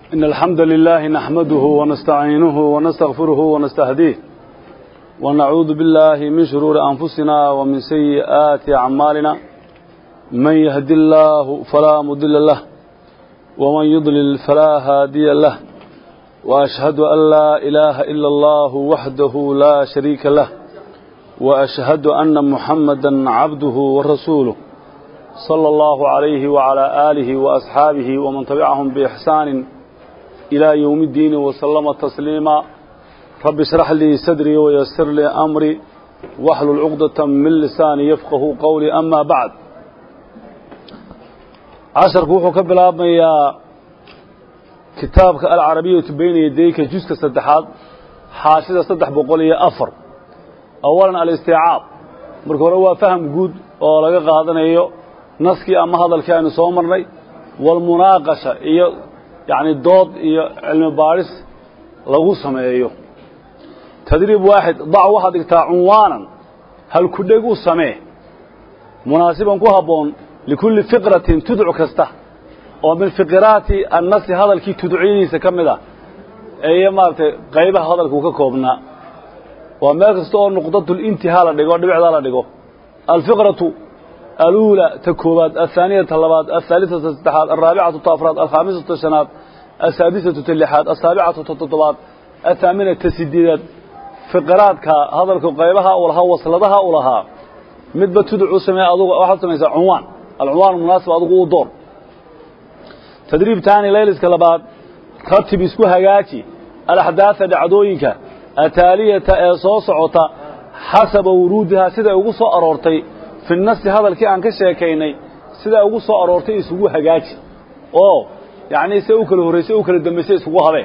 إن الحمد لله نحمده ونستعينه ونستغفره ونستهديه ونعوذ بالله من شرور أنفسنا ومن سيئات أعمالنا من يهد الله فلا مضل له ومن يضلل فلا هادي له وأشهد أن لا إله إلا الله وحده لا شريك له وأشهد أن محمدا عبده ورسوله صلى الله عليه وعلى آله وأصحابه ومن تبعهم بإحسان إلى يوم الدين وسلم تسليما رب اشرح لي صدري ويسر لي أمري واحلل عقدة من لساني يفقه قولي أما بعد عشر كوحو كبلاب يا كتابك العربية بين يديك جزء صدحات حاشدة صدح بقولي أفر أولا الاستيعاب marka hore waa faham guud oo laga qaadanayo naskii ama hadalkii aynu soo marnay walmunaaqasha iyo yacni dood iyo cilmi baadhis lagu sameeyo tadriib waaxid dac waxaad dhigtaa cunwaanan halkudheg u samee munaasiban ku habboon likulli fiqratin tudc kasta oo min fiqiraati annasi hadalkii tudciyadiisa ka mid ah iyo maaragtay qaybaha hadalkuu ka koobnaa waa meel kasta oo nuqdatulintihaa la dhigo dhibicdaa la dhigo alfiqratu aluula ta koobaad athaaniyata labaad ahaalisata saddexaad alraabicatu ta afraad alkhaamisatu shanaad asaadisatu ta lixaad asaabicatu ta toddobaad athaaminata ta sideedaad fiqiraadka hadalka qaybaha u lahaa wasladaha u lahaa midba tuduc u samee adugu waxaad samaysaa cunwaan alcunwaan munaasib adugu u door tadriib taani layliska labaad ratib isku hagaaji alaxdaatha dhacdooyinka ataaliyata ee soo socota xasaba wuruudihaa siday ugu soo aroortay fi nasi hadalkii aan ka sheekaynay siday ugu soo aroortay isugu hagaaji oo yacnii se u kala horraysay u kala dambaysay isugu habeen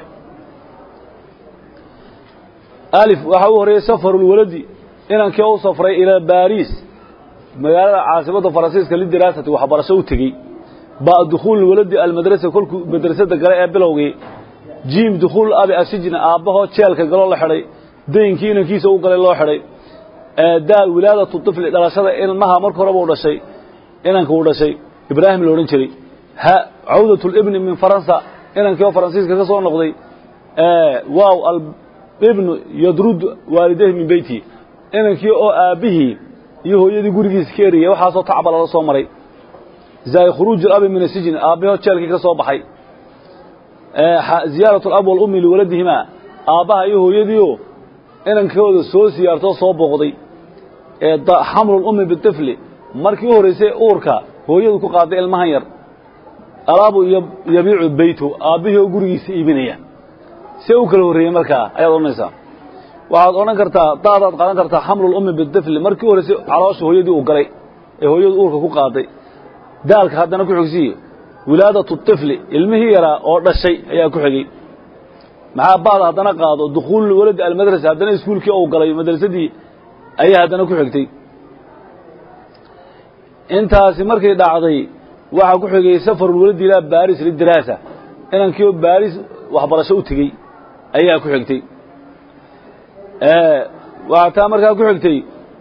alif waxaa u horreeyey safarulwaladi inankii u safray ilaa baariis magaalada caasimadda faransiiska lidiraasati waxbarasho u tegey ba dukhuululwaladi almadrasa kolkuu madrasada gale ee bilowgii jiim dukhuul abi asijna aabbahoo jeelka galoo la xidhay daynkii inankiisa u galay loo xidhay daal wilaadatu طifli dhalashada ilmaha marka horeba u dhashay inanka uu dhashay ibraahim la odhan jiray ha cawdatu libni min faransa inankii oo faransiiska ka soo noqday waaw alibnu yadrud waalidayhi min beyti inankii oo aabbihii iyo hooyadii gurigiisa ka eriyay waxaasoo tacba lala soo maray zaay khuruuj abi min asijni aabbahoo jeelkii ka soo baxay ziyaaraة اlab wاlumi liwaladihima aabbaha iyo hooyadiio inankooda soo siyaartoo soo booqday xamlu اlumi biطifli markii u horraysay uurka hooyadu ku qaaday ilmahan yar alaabu yabiicu beytu aabbihii oo gurigiisa iibinaya see u kala horreeyey markaa ayaad odhanaysaa waxaad odhan kartaa daadaad qaadan kartaa xamlu اlumi biطifli markii u horraysay caloosha hooyadii uu galay ee hooyadu uurka ku qaaday daalka haddana ku xigsiye wilaadatu طifli ilmihii yaraa oo dhashay ayaa ku xigey maxaa ba'da haddana qaado dukhuulu waladi almadrasa haddana iskuulkii ou galay madrasadii ayaa haddana ku xigtay intaasi markay dhacday waxaa ku xigay safarulwaladi ilaa baris lidiraasa inankii oo baris waxbarasho u tegey ayaa ku xigtay waxaa taa markaa ku xigtay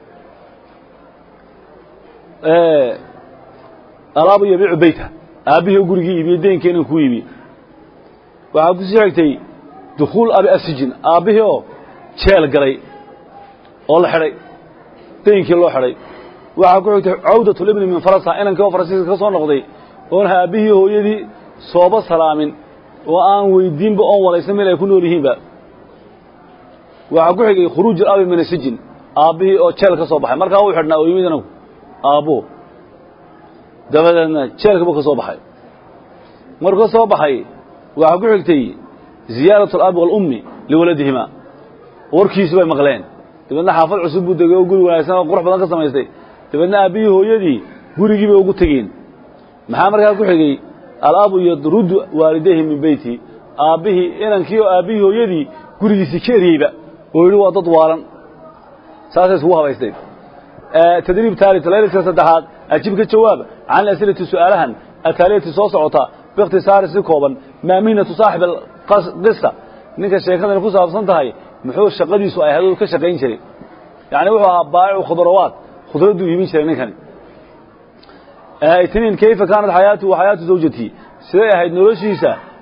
alaabu yabiicu beyta aabbihii oo gurigii iibiyey deenkii inan ku iibiye waxaa ku sii xigtay dukhuul abi asijin aabbihii oo jeel galay oo la xidhay deenkii loo xidhay waxaa ku xigtay cawdatulibni min faransa inankii oo faransiiska ka soo noqday oon aabbihii hooyadii sooba salaamin oo aan weydiinba oon walaysan meel ay ku nool yihiinba waxaa ku xigay khuruuj abi min asijin aabbihii oo jeel ka soo baxay markaa uu xidhnaa oo yimid inagu aabbuhu dabadeedna jeelka buu ka soo baxay markuu ka soo baxay waxaa ku xigtay ziyaaratu alabi waalummi liwaladihima warkiisi bay maqleen dabeedna xaafad cusub buu degay oo guri wanaagsan oo qurux badan ka samaystay dabeedna aabbihii hooyadii gurigii bay ugu tegeen maxaa markaa ku xigay alabu yadrudu waalidayhi min beyti aabbihii inankii oo aabbihii hooyadii gurigiisii ka eriyeyba oo yidhi waa dad waalan saasay iskugu habaysteen tadriib taalit layliska saddexaad ajib ka jawaab can asilati su'aalahan ataaliyati soo socota biikhtisaari si kooban maa mihnatu saaxib qisa ninka sheekadani ku saabsan tahay muxuu shaqadiisu ay ahayd ka shaqayn jiray yacni wuxuu ahaa baa'icu khudrawaat khudradduu iibin jiray ninkani itniin kayfa kaanat xayaatu wa xayaatu zawjatii siday ahayd noloshiisa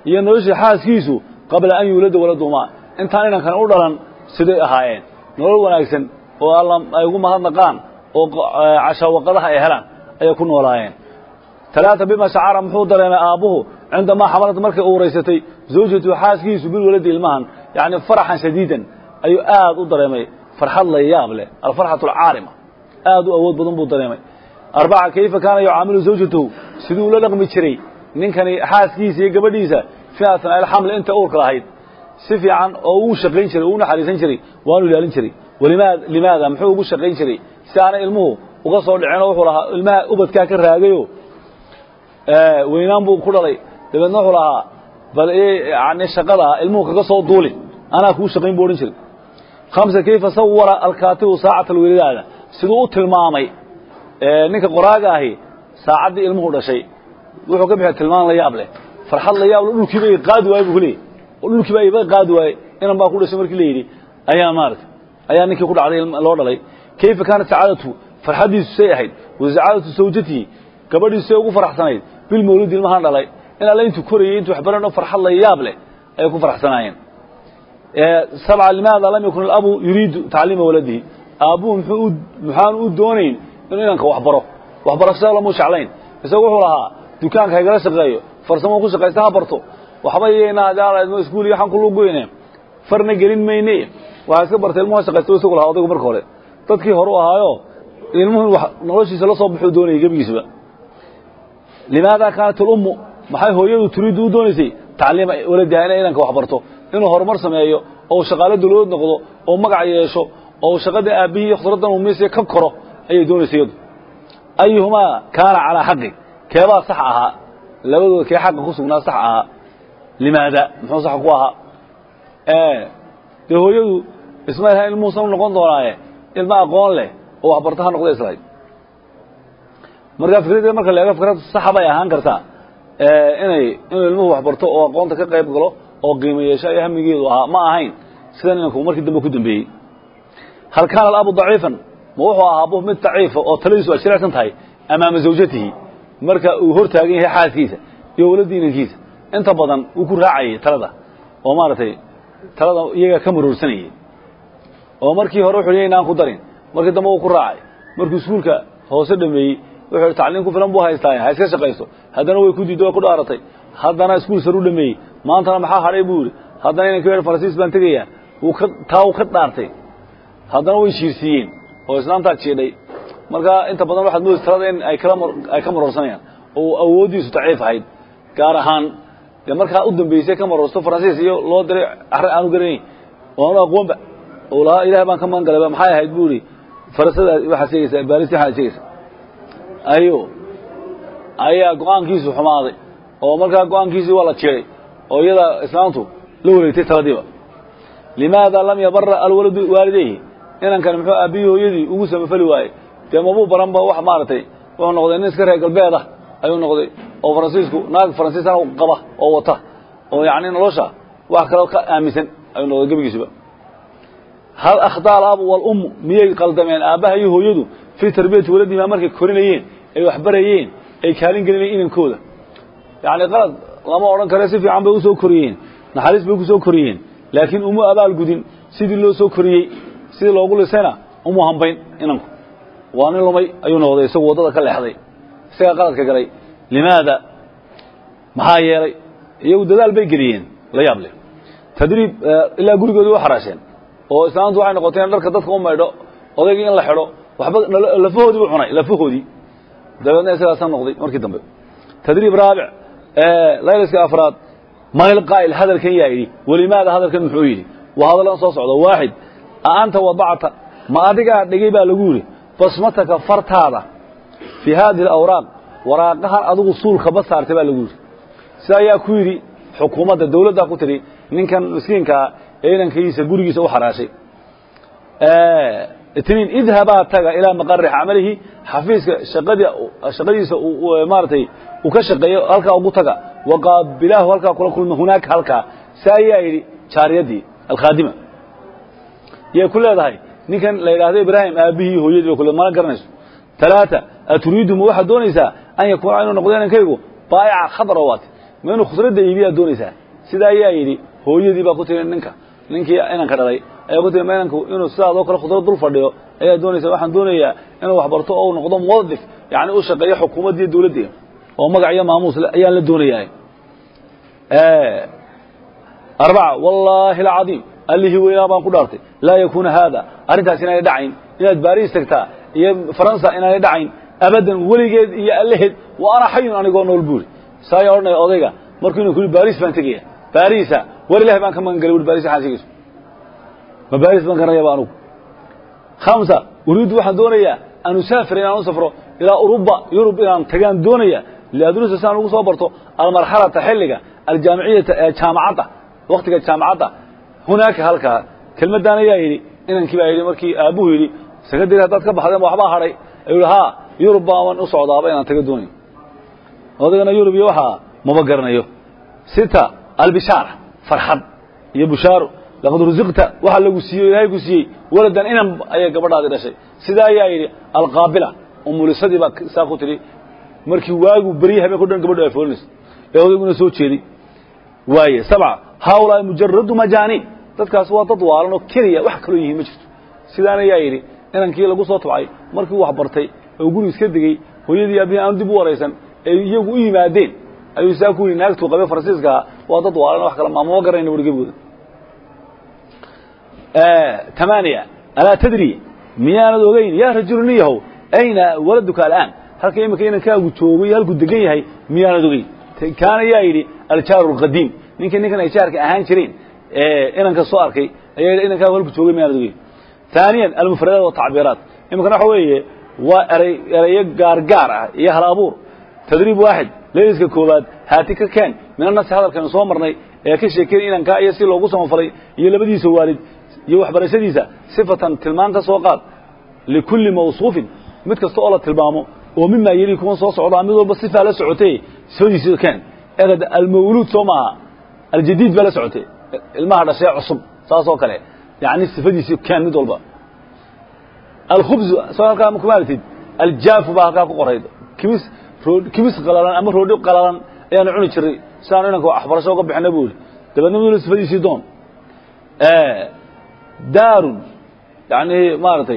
iyo noloshii xaaskiisu qabla an yuulada waladumaa intaan inankan u dhalan siday ahaayeen nolol wanaagsan oo alla ay ugu mahadnaqaan oo cashaawaqadaha ay helaan ayay ku noolaayeen talaata bima shacara muxuu dareemay aabbuhu cindamaa xamalad markay uuraysatay zawjatu xaaskiisu bilwaladi ilmahan yacni faraxan shadiidan ayuu aad u dareemay farxad la yaab leh alfarxatu alcaarima aad u awood badan buu dareemay arbaca kayfa kaana yucaamilu zawjatahu siduu ula dhaqmi jiray ninkani xaaskiisa iyo gabadhiisa fii asnaa alxamli inta uurka lahayd si fiican oo uu shaqayn jiray uu naxariisan jiray waanu ilaalin jiray walimaa limaada muxuu ugu shaqayn jiray si aanay ilmuhu uga soo dhicinoo wuxuu lahaa ilmaha ubadkaa ka raagayo weynaan buu ku dhalay dabeedna wuxuu lahaa bal yani shaqada ilmuhu kaga soo duulin anaa kuu shaqayn buu odhan jiray khamsa kayfa sawara alkaatibu saacata alwelidaada siduu u tilmaamay ninka qoraaga ahi saacaddii ilmuhu dhashay wuxuu ka bixiya tilmaan la yaab leh farxad la yaab leh dhulkiiba i qaadi waaye buu ku leeyay oo dhulkiiba iba qaadi waaye inan baa ku dhashay markii la yidhi ayaa maarata ayaa ninkii ku dhacday loo dhalay kayfa kaanat sacaadatu farxaddiisu say ahayd wa sacaadatu sawjatihi gabadhiisu say ugu faraxsanayd bilmawlidi ilmahan dhalay in alle intuu korayey intuu waxbaran oo farxad la yaab leh ayay ku faraxsanaayeen sabca limaada lam yakun alabu yuriidu tacliima waladihi aabbuhu muxuu muxaanu u doonayn inuu inanka waxbaro waxbarashada lamuu jeclayn isagu wuxuu lahaa dukaanka haygala shaqeeyo farsamo ku shaqaysta ha barto waxba yeynaa iskuul iyo waxaan ku lugoyne farna gelin mayne waxaa iska bartay ilmuhu shaqaysta isagu lahaa odaygu marka hore dadkii hore u ahaayo ilmuhu noloshiisa la soo baxuu doonayay gebigiisaba limaada kaanat alummu maxay hooyadu turiiddu u doonaysay tacliima waladiha inay inanka wax barto inuu horumar sameeyo oo shaqaalo dawladood noqdo oo magac yeesho oo shaqada aabbihii iyo khusraddan umaysiya ka koro ayay doonaysay iyadu ayuhumaa kaana calaa xaqi keebaa sax ahaa labadooda kee xaqa ku sugnaa sax ahaa limaada muxuu sax ku ahaa dee hooyadu isma laha ilmuhuusan u noqon doonaaye ilma aqoon leh oo waxbarto ha noqda islahayd markaa fikradda marka la eego fikrad saxa bay ahaan kartaa inay inuu ilmuhu waxbarto oo aqoonta ka qayb galo oo qiimo yeesho ayo hamigeedu ahaa ma ahayn sidan inanku markii dambe ku dambeeyey hal kaana alabu daciifan ma wuxuu ahaa abuh mid daciifa oo taladiisu ay jirecsan tahay amaama zawjatihi marka uu hor taagan yahay xaaskiisa iyo waladii inankiisa inta badan wuu ku raacayay talada oo maaragtay talada iyaga ka maroorsanayay oo markii hore wuxuu yay inaan ku darin markii dambe wuu ku raacay markuu iskuulka hoose dhameeyey wuxuu yidhi tacliin ku filan buu haystaa ha iska shaqayso haddana way ku diiddo way ku dhaaratay haddana iskuul sar u dhameeyey maantana maxaa hadhay buu yidhi haddana inanka yar faransiis baan tegayaa wuu ka taa uu ka dhaartay haddana way shiirsiiyeen oo islaantaa jiidhay markaa inta badan waxaad moodaysa talada in ay kala ay ka maroorsanayaan oo awooddiisu daciif ahayd gaar ahaan dee markaa u dambeysay ka maroorsto faransiis iyo loo diray arre aanu garanayn oo aanu aqoonba oo lahaa ilaah baan ka magan galayba maxay ahayd buu yidhi farasada waxaad sheegaysaa baalisi waxaad sheegaysaa ayo ayaa go-aankiisu xumaaday oo markaa go-aankiisii waa la jiray oo iyada islaamtu la wareegtay taladiiba limaada lam yabara alwaladu waalidayhi inankan muxuu aabbihii hooyadii ugu samafali waayey dee mabuu baranba wax maaragtay wuxuu noqday nin iska reer galbeed ah ayuu noqday oo faransiisku naag faransiisana qaba oo wata oo yacni nolosha wax kaloo ka aaminsan ayuu noqday gebigiisuba hal akhdaa alabu walummu miyay qaldameen aabbaha iyo hooyadu fii tarbiyati waladihimaa markay korinayeen ay waxbarayeen ay kaalin gelinayeen inankooda yacni qalad lama odhan kare si fiican bay usoo koriyeen naxariis bay kusoo koriyeen laakiin uma abaalgudin sidii loo soo koriyey sidii loogu lisayna umu hambayn inanku waa nin lumay ayuu noqday isagu waddada ka leexday isagaa qaladka galay limaada maxaa yeelay iyagu dadaal bay geliyeen la yaab leh tadriib ilaa gurigoodii u xaraasheen oo islaamtu waxay noqotay in dharka dadka u maydho odaygii in la xidho waxba lafahoodii buu cunay lafahoodii dabeedna isagaasaa noqday markii dambe tadriib raabic layliska afraad mayl qaa'il hadalkan yaa yidhi welimaada hadalkan muxuu yidhi waa hadallan soo socda waaxid a anta wadacta ma adigaa dhigay baa lagu yidhi basmataka fartaada fii haadihi alawraaq waraaqahan adigu suulkaba saartay baa lagu yidhi sida ayaa ku yidhi xukuumadda dawladdaa ku tidhi ninkan miskiinkaa ee inankiisa gurigiisa u xaraashay itniin idhabaa taga ilaa maqari camalihi xafiiska shaqadii shaqadiisa maaratay uu ka shaqeeyo halkaa ugu taga waqaabilaahu halkaa kula kulma hunaaka halkaa sa ayaa yidhi jaariyaddii alkhaadima yay ku leedahay ninkan la yidhaahdo ibraahim aabbihii hooyadii ba kule mana garanayso talaata aturiidu ma waxaad doonaysaa an yakuuna inuu noqdo inankaygu baa'ica khadra waati ma inuu khusradda iibiyaa doonaysaa sidaa ayaa yidhi hooyadii baa ku tiri ninka ninkii inanka dhalay ayaa ku tiri ma inanku inuu sidaadoo kale khudrad dul fadhiyo ayaa doonaysa waxaan doonayaa inuu waxbarto oo uu noqdo muwadif yacni u shaqeeyo xukuumaddiiyo dawladdeena oo magac iyo maamuus ayaan la doonayaa arbaca wallaahi alcadiim allihii weynaa baan ku dhaartay laa yakuuna haada arrintaas inaanay dhacayn inaad baariis tagtaa iyo faransa inaanay dhacayn abadan weligeed iyo allaheed wa ana xayun anigoo nool buuri saaya odhanaya odayga markuu inu ku yidhi baariis baan tegaya baariisa war ilahi baan ka magan galay uri baris waxaan sheegayso ma baariis baan garanayaba anugu khamsa uriiddu waxaan doonayaa an usaafira inaan u safro ilaa uruba yurub inaan tagaan doonaya liadrusa si aan ugu soo barto almarxalata xilliga aljaamiciyata ee jaamacadda waktiga jaamacadda hunaaka halkaa kelmaddan ayaa yidhi inankii baa yidhi markii aabbuhu yidhi sekadari haddaad ka baxdeen waxbaa hadhay ayuu yidhi haa yurub baaban u socdaaba inaan taga doonayo odaygana yurub iyo waxaa maba garanayo sita albishaara farxad iyo bushaaro laqad rusiqta waxaa lagu siiyey ilaahay ku siiyey waladan inan ayay gabadhaadii dhashay sidaa ayaa yidhi alqaabila umulisadii baa saa ku tidhi markii waagu berye habeenko dhan gabadhu ay foolinayso ee odayguna soo jeeday waaye sabca haaulaai mujaradu majaaniin dadkaas waa dad waalan oo keliya wax kaloo yihiin ma jirto sidaan ayaa yidhi inankii lagu soo tabcay markii wax bartay oo guri iska degey hooyadii aabihii aan dib u waraysan ee iyagu u yimaadeen ayuu saa ku yidhi naagtuu qabay faransiiskaha waa dad waalan wax kale maamama garanayna wargebooda tamaaniya alaa tadri miyaanad ogeyn yaa rajulu nin yahow ayna waladuka al'aan halka iminka inankaagu joogo iyo halkuu degan yahay miyaanad ogeyn kaana yaa yidhi aljaaru alqadiim ninkii ninkan ay jaarka ahaan jireen inanka soo arkay ayaa yidhi inankaagu halku joogay miyaanad ogeyn ثaaniya almufradaat والtacbiiraat iminkana waxa weeye waa eray erayo gaargaar ah iyo hal abuur tadriib waaxid leyliska koowaad haati ka keen min anasi hadalkaynu soo marnay ee ka sheekeynay inankaa iyo si loogu samafalay iyo labadiisa waalid iyo waxbarashadiisa sifatan tilmaan ka soo qaad likulli mawsuufin mid kasta oo la tilmaamo oo mimaa yeli kuwan soo socdaa mid walba sifaa la socotay sifadiisa keen erad almawluud soo maaha aljadiid baa la socotay ilmaha dhashee cusub saas oo kale yani sifadiisi keen mid walba alkhubzu soo halkaa ma kumaalatid aljaafu baa halkaa ku qorayd kimis kimis qalalan ama roodhi qalalan ayaanu cuni jiray sidaanu inanka waxbarasho uga bixina bu ihi dabeedna mid sifadiisii doon daarun yani maaragtay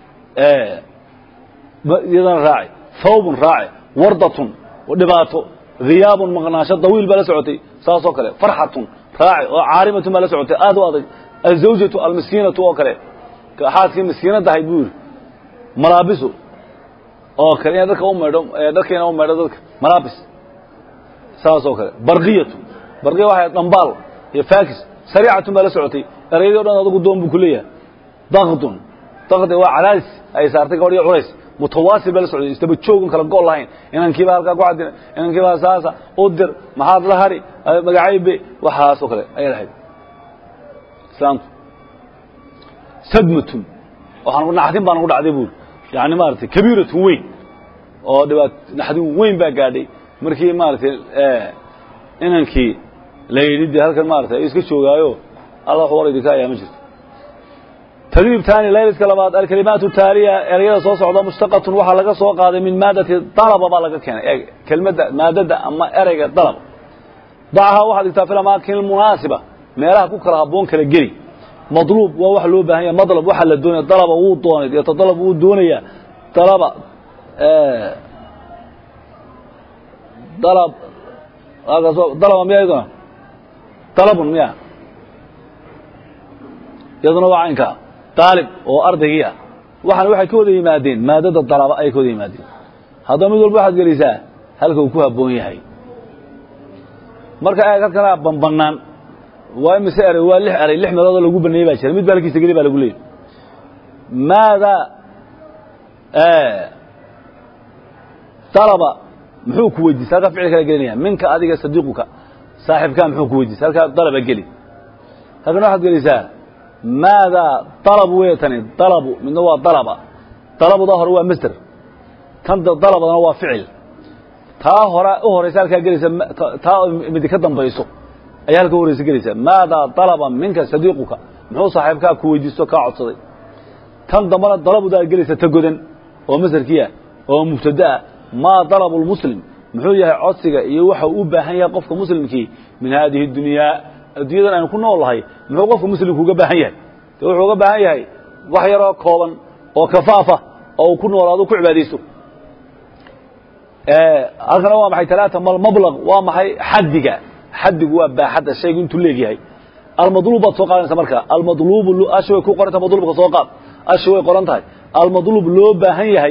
iyadana raaci thawbun raaci wardatun dhibaato hiyaabun maqnaasho dawiil baa la socotay saasoo kale farxatun raaci oo caarimatun baa la socotay aad u adag azawjatu almiskiinatu oo kale xaaskii miskiinadda ahayd buu yidhi malaabisu oo kale ina dadka u maydho dharkayna u maydho dadka malaabis saasoo kale barqiyatu barqiya waxay dhambaal iyo faakis sariicatun baa la socotay erayadii o dhan adagu doon buu ku leeyahay dakdun dakdi waa cadaadis ay saartay gabadh iyo culays mutawaasil baa la socday isdaba joogun kala go' lahayn inankiiba halkaa ku cadina inankiiba saasa u dir maxaad la hari magacaybe waxaasoo kale ayay lahayd islaamtu sadmatun waxaan naxdin baa nagu dhacday buuri yani maaragtay kabiiratun weyn oo dhibaat naxdin weyn baa gaadhay markii maaragtay inankii la yidhi dee halkan maaragtay iska joogaayo alla wax war idinka ayaa ma jirto tadriib taani layliska labaad alkalimaatu taaliya erayada soo socda mushtaqatun waxaa laga soo qaaday min maadati dalaba baa laga keenay kelmadda maadada ama ereyga dalab dacahaa waxaad dhigtaa fi amaakin munaasiba meelaha ku kala habboon kala geli madluub waa wax loo baahan yahay madlab waxaa la doonaya dalaba wuu doonay yatadalab wuu doonayaa dalaba dalab dalaba miya iyaduna dalabun miya iyaduna waa caynkaa daalib oo ardaygii ah waxaana waxay ka wada yimaadeen maadada dalaba ayay ka wada yimaadeen haddaba mid walba waxaad gelisaa halka uu ku habboon yahay marka eeg halkana banbanaan waa imise eray waa lix eray lix meeloodoo lagu baneeyey baa jira mid ba halkiisa geli baa lagu leeyay maada dalaba muxuu ku weydiisay halkaa ficil kala gelinaya minka adiga sadiiquka saaxibkaa muxuu ku weydiisay halkaa dalaba geli halkana waxaad gelisaa maadaa dalab wey tani dalabu midna waa dalaba dalabudaa hore waa masder tan dalabadana waa ficil taa hore u horaysa halkaa gelaysa taa midi ka dambayso ayaa halka u horaysa gelaysaa maadaa dalaba minka sadiiquka muxuu saaxiibkaa ku weydiisto kaa codsaday tan dambana dalabudaa gelaysa ta godan oo masderkiia oo mubtada'a maa dalabu lmuslim muxuu yahay codsiga iyo waxa uu u baahan yahay qofka muslimkii min haadihi dunyaa adduunyadan aynu ku nool nahay muxuu qofka muslimku uga baahan yahay de wuxuu uga baahan yahay wax yaroo kooban oo kafaafa oo uu ku noolaado ku cibaadaysto halkana waa maxay talaata malmablaq waa maxay xaddiga xaddigu waa baaxadda shaygu intuu leegyahay almadluub baad soo qaadanaysa marka almadluubu ashi way ku qoranta madluubka soo qaad ashi way qoran tahay almadluub loo baahan yahay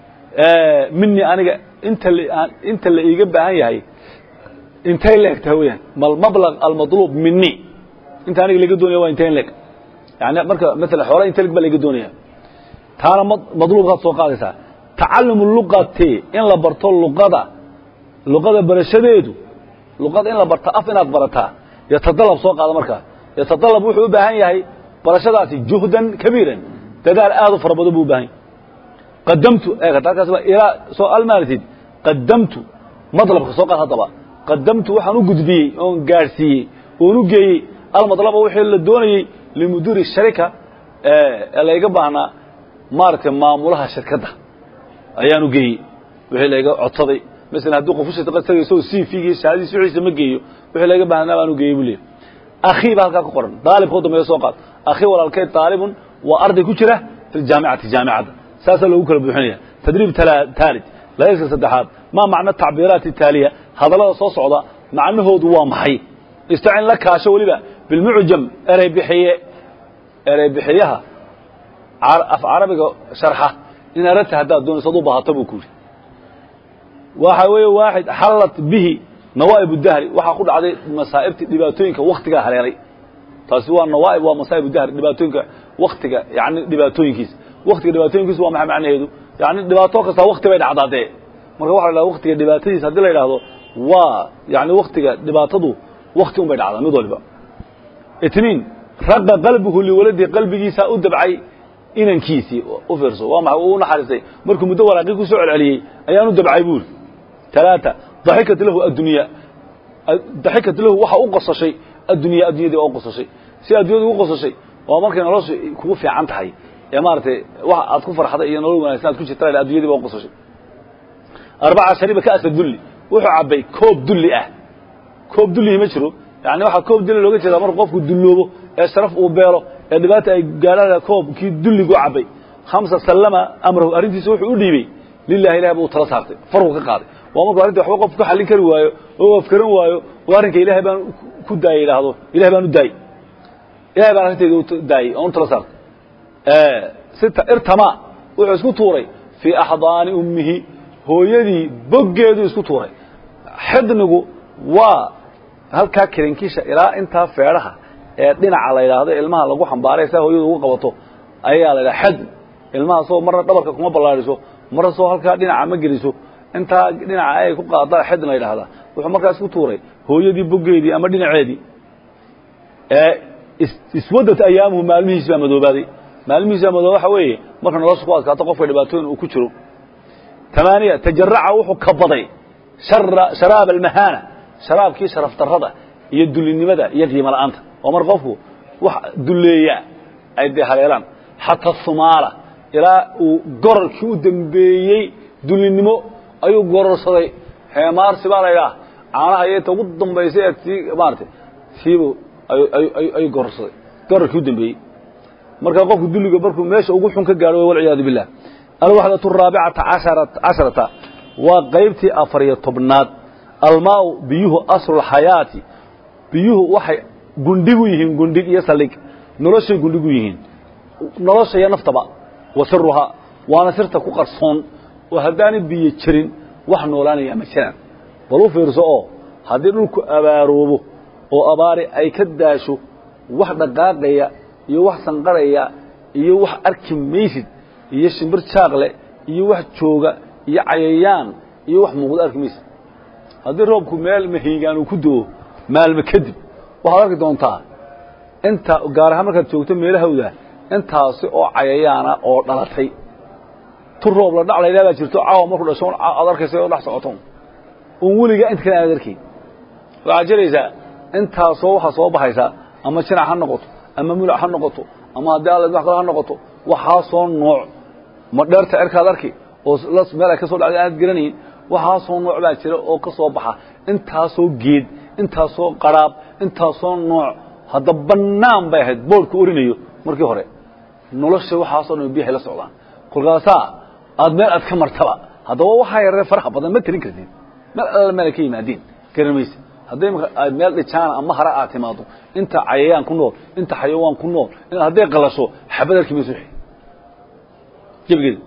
mini aniga inta inta la iiga baahan yahay intay leeg tahay weyaan malmablaq almadluub mini inta aniga laga doonaya waa intay leeg yani marka maala xoola inta leg baa laga doonaya taana madluubkaad soo qaadaysaa tacalum luqati in la barto luqada luqada barashadeedu luqada in la barto af inaad barataa yatadalab soo qaada markaa yatadalab wuxuu u baahan yahay barashadaasi juhdan kabiiran dadaal aad u fara badan buu u baahan yahay qadamtu halkaas ilaa soo almaalitid qadamtu madlabka soo qaad haddaba qadamtu waxaan u gudbiyey oon gaadhsiiyey oon u geeyey almadlaba wixii la doonayey limudiiri sharika ee layga baahnaa maaragtay maamulaha shirkadda ayaan u geeyey wixii layga codsaday masalan haddii qof ushirka tagayso c v-gii shahaadiis wixiisa ma geeyo wixii layga baahnaa baan u geeyey buu leeyahy akhii baa halkaa ku qoran daalibka u dambeeya soo qaad akhii walaalkay daalibun waa arday ku jira fi ljaamicati jaamicadda saasaa loogu kala buuxinaya tadriib taalid layska saddexaad maa macno tacbiiraati taaliya hadallada soo socda macnahoodu waa maxay istacin la kaasho weliba bilmucjam erey bixiye erey bixiyaha af carabiga sharxa in aragta haddaad doonayso ad u baahato buu ku yidhi waxa weeye waaxid xallat bihi nawaa'ib dahri waxaa ku dhacday masaa'ibtii dhibaatooyinka waktigaa haleelay taasi waa nawaa'ib waa masaa'ib dahri dhibaatooyinka waktiga yani dhibaatooyinkiisa waktiga dhibaatooyinkiisu waa maxay macnaheedu yani dhibaato kasta wakti bay dhacdaa dee marka waxa la dhahda waktiga dhibaatadiisa haddii la yidhaahdo waa yani waktiga dhibaatadu wakti un bay dhacdaa mid waliba itniin raqa qalbuhu liwaladii qalbigiisa u dabcay inankiisii u fiirso waa maxay uu u naxariistay markuu muddo waraaqii ku soo celceliyey ayaan u dabcay buuri talaata daxikat lahu addunya daxikat lahu waxa u qosashay addunya addunyadii waa u qosashay si addunyadii u qosashay waa markay nolosha kugu fiican tahay ee maaragtay wax aad ku farxday iyo nolol wanaagsan aad ku jirta addunyadii baa u qosashay arbaca shariba ka'sa dulli wuxuu cabbay koob dulli ah koob dullihi ma jiro yani waxaa koob dulli looga jeedaa marka qofku dulloobo ee sharaf uu beelo ee dhibaata ay gaadhaan koobkii dulligu cabbay khamsa sallama amrahu arrintiisa wuxuu u dhiibey lilahi ilahay buu tala saartay farku ka qaaday waa markuu arrinta waxba qof ku xallin kari waayo oo afkaran waayo oo arrinka ilaahay baan ku daayey idhaahdo ilahay baan u daayey ilahay baan arrintayda u daayey oon u tala saartay sita irtama wuxuu isku tuuray fii axdaani ummihi hooyadii boggeeduu isku tuuray xidnigu waa halkaa kirinkisha ilaa intaa feedhaha ee dhinaca la yidhaahdo ilmaha lagu xambaaray saa hooyadu ugu qabato ayaa la yidhaha xadn ilmaha soo marna dhabarka kuma ballaadhiso marna soo halkaa dhinaca ma geliso intaa dhinaca ay ku qaada xidn la yidhahdaa wuxuu markaa isku tuuray hooyadii boggeedii ama dhinaceedii iswadat ayaamuhu maalmihiis baa madoobaaday maalmihiis baa madooba waxa weeye marka nolosha ku adkaato qofka dhibaatooyin uu ku jiro tamaaniya tajaraca wuxuu kabaday sharaab almahaana sharaabkii sharaf darrada iyo dullinimada iyo qiimo la'aanta oo mar qofku wax dulleeya ay dee haleelaan xataa sumaala ilaa uu gorarkii u dambeeyey dullinimo ayuu gororsaday heemaarsi baa la ydhaha caanaha iyota ugu dambaysay ee sii maaratay siibu ayuu gororsaday gorarkii u dambeeyey markaa qofku dulliga markuu meesha ugu xun ka gaadho walciyaadu billah alwaxdatu araabicata casharata waa qaybtii afar iyo tobnaad almaau biyuhu aslulxayaati biyuhu waxay gundhigu yihiin gundhig iyo saldhig noloshay gundhigu yihiin nolosha iyo naftaba wa siruhaa waana sirta ku qarsoon oo haddaanay biyo jirin wax noolaanaya ma jiraan bal u fiirso oo haddii dhulku abaaroobo oo abaari ay ka daasho wax dhaqaaqaya iyo wax sanqaraya iyo wax arki maysid iyo shimbir jaaqle iyo wax jooga iyo cayayaan iyo wax muuqdo arki maysid haddii roobku meel mahiigaan uu ku do-o maalmo kadib waxaad arki doontaa inta gaar ahaan markaad joogto meelahawda intaasi oo cayayaana oo dhalatay tu roob la dhac laydhaa baa jirto caawa markuu dhasho aad arkaysa oo dhex socoto un weligaa inta kale aad arkayn waxaad jiraysaa intaasoo waxaa soo baxaysaa ama jinac ha noqoto ama mulac ha noqoto ama haddii alla wax kale ha noqoto waxaasoo nooc ma dheerta cerkaad arki oo meel ay ka soo dhacday aanad garanayn waxaasoo nooc baa jira oo ka soo baxa intaasoo geed intaasoo qaraab intaasoo nooc hadda bannaan bay ahayd boodhku orinayo markii hore nolosha waxaasoo dhan biyahay la socdaan kolkaasaa aad meel aad ka martaba haddaba waxaa yaree faraha badan ma tirin kartid meel alla meel ay ka yimaadeen garan mayse hadday imaka aad meel dhijaana ama hare aad timaado inta cayayaan ku nool inta xayawaan ku nool hadday qalasho xabad arki mayso wixii gebigeeda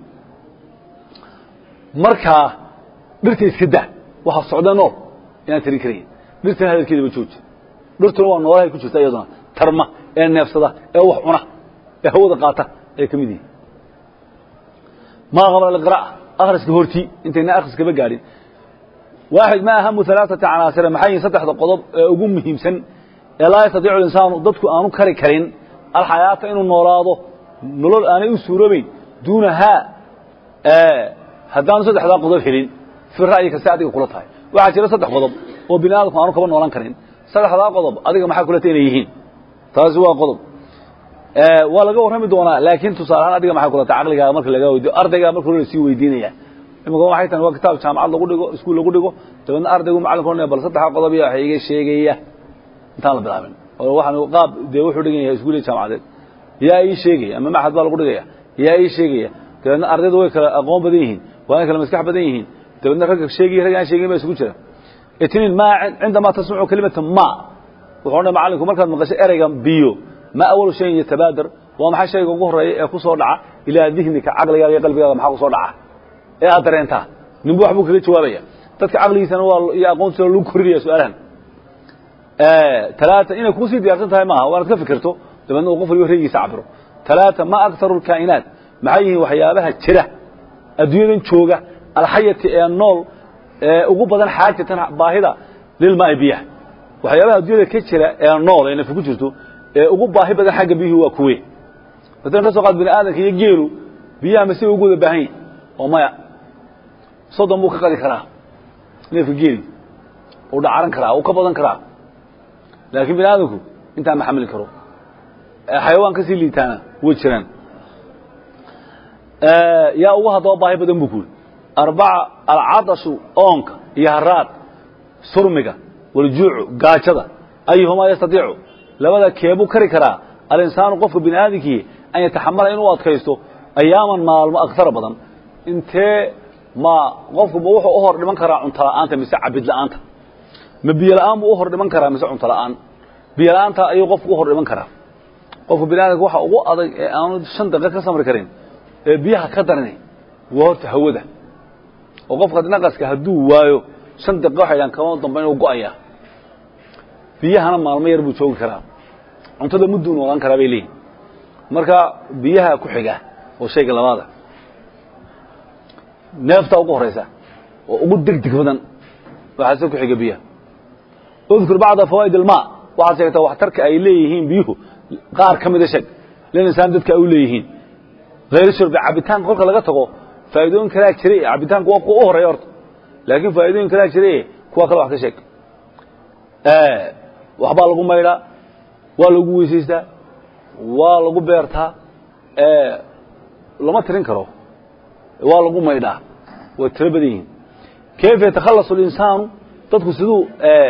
markaa dhirta iska da waxaa socda nool inaan tirin karayn dhirtana hadalkeedaba jooji dhirtuna waa noolahay ku jirta iyaduna tarma ee neefsada ee wax cuna ee hawada qaata ay ka mid yihiin maa qabla alqira'a akhriska hortii intayna akhriskaba gaadhin waaxid ma ahamu alaaata canaasira maxay yihin saddexda qodob ee ugu muhiimsan ee laa yastatiicu linsaanu dadku aanu kari karin alxayaata inuu noolaado nolol aanay u suuroobeyn duunahaa haddaanu saddexdaa qodob helin fi ra'yi kasta adiga kula tahay waxaa jira saddex qodob oo bini aadamku aanu kaba noolan karin saddexdaa qodob adiga maxaa kula tahay inay yihiin taasi waa qodob waa laga warrami doonaa laakiin tusaale ahaan adiga maxay kula tahay caqligaaga marka laga weydiyo ardaygaa marka hore lasii weydiinaya imika waxay tahay waa kitaab jaamacad lagu dhigo iskuul lagu dhigo dabeedna ardaygu macalinku odhanaya bal saddexdaa qodob iyo waxa iga sheegaya intaan la bilaabin oo waxaan qaab dee wuxuu dhigan yahay iskuul iyo jaamacadeed yaa ii sheegaya ama maxad baa lagu dhigaya yaa ii sheegaya dabeedna ardaydu way kala aqoon badan yihiin waa kala maskax badan yihiin dabeedna ragga sheegaya rag aan sheegin baa isugu jira itniin ma cindamaa tasmacu kalimata ma wuxuu odhanaya macallinku markaad maqasho ereyga biyo ma awalu shayin yatabaadar waa maxay shayga ugu horreeya ee ku soo dhaca ilaa dihnika caqligaaga iyo qalbigaaga maxaa ku soo dhaca ee aad dareentaa ninbu wax buu kaga jawaabaya dadka caqligiisana waa iyo aqoontiisa lagu korinaya su-aalahan talaata inay kuusii diyaarsan tahay maaha waa inaad ka fikirto dabeedna uu qof waliba raygiisa cabiro talaata ma aktaru lkaa'inaat maxay yihiin waxyaabaha jira adduunyadan jooga alxayati ee nool ee ugu badan xaajatan baahida lilmaai biyaha waxyaabaha adduunyada ka jira ee nool ee nafi ku jirto ee ugu baahi badan xagga biyuhu waa kuwe masalan ka soo qaad bini aadamka iyo geelu biyaha mase ugu wada baahan yihin oo maya soddon buu ka qadi karaa neefka geeli uu dhacaran karaa uu ka badan karaa laakiin bini aadamku intaa ma xamili karo xayawaan kasii liitaana way jiraan yaa ugu haddaba baahi badan buu ku yiri arbaca alcadashu oonka iyo haraad surmiga waljuucu gaajada ayuhumaa yastadiicu labada keebuu kari karaa alinsaanu qofka bini aadamkii an yataxamala inuu adkaysto ayaaman maalmo aktara badan intee ma qofku ma wuxuu u hor dhiman karaa cunto la'aanta mise cabid la'aanta ma biyo la'aan buu u hor dhiman karaa mise cunto la'aan biyo la'aanta ayuu qofku u hor dhiman karaa qofka bini aadamka waxa ugu adag ee aanu shan daqiiq ka samri karin ee biyaha ka daranay waa horta hawada oo qofka naqaska hadduu waayo shan daqiiq waxay dhahan kama dambe inuu go'aya biyahana maalmo yar buu joogi karaa cuntada mudduu noolaan karaa bay leeyihin marka biyaha ku xiga oo shayga labaada neefta ugu horaysa oo ugu degdeg badan waxaase ku xiga biyaha udkur bacda fawaa'id almaa waxaad sheegtaa waxtarka ay leeyihiin biyuhu qaar ka mida sheeg lilinsaan dadka ay u leeyihiin hayr shurbi cabitaanka kolka laga tago faa'iidooyin kalaa jira cabitaanku waa kuwa u horeeya horta laakiin faa'iidooyin kalaa jira kuwa kale wax ka sheeg waxbaa lagu maydhaa waa lagu weysaystaa waa lagu beertaa lama tirin karo waa lagu maydhaa way tiro badan yihiin kayfa yatakhallasu اlinsaanu dadku siduu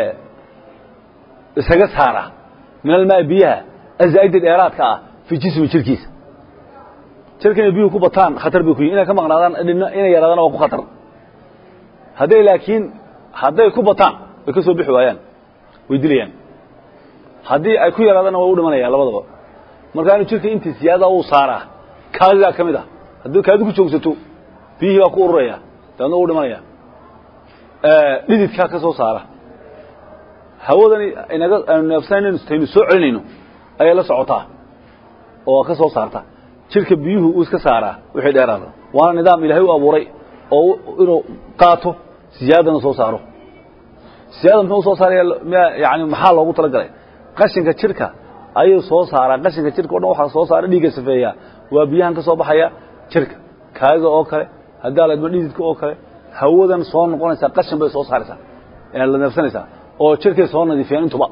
isaga saaraa min almaa biyaha azaa'ida dheeraadka ah fii jismi jirkiisa jirka inay biyuhu ku bataan khatar bay ku yihin inay ka maqnaadaan inay yaraadaan waa ku khatar hadday laakiin hadday ku bataan way ka soo bixi waayaan way dilayaan haddii ay ku yaraadana way u dhimanayaan labadaba markaa inu jirka intii siyaada uu saaraa kaadidaa ka mid ah haddii kaadi ku joogsato biyihii baa ku ururaya dabeedna u dhimanaya dhididkaa ka soo saara hawadani inaga aynu neefsanaynu taynu soo celinayno ayay la socotaa oo ka soo saarta jirka biyuhu uu iska saaraa wixii dheeraada waana nidaam ilaahay u abuuray oo inuu qaato siyaadana soo saaro siyaada muxuu soo saaraya yani maxaa loogu talagalay qashinka jirka ayuu soo saaraa qashinka jirka o dhan waxaa soo saara dhiigga safeeyaa waa biyahan ka soo baxaya jirka kaadida oo kale haddaa la idmo dhididka oo kale hawadan soo noqonaysaa qashin bay soo saaraysaa la neefsanaysaa oo jirkay soo nadiifiyaan intuba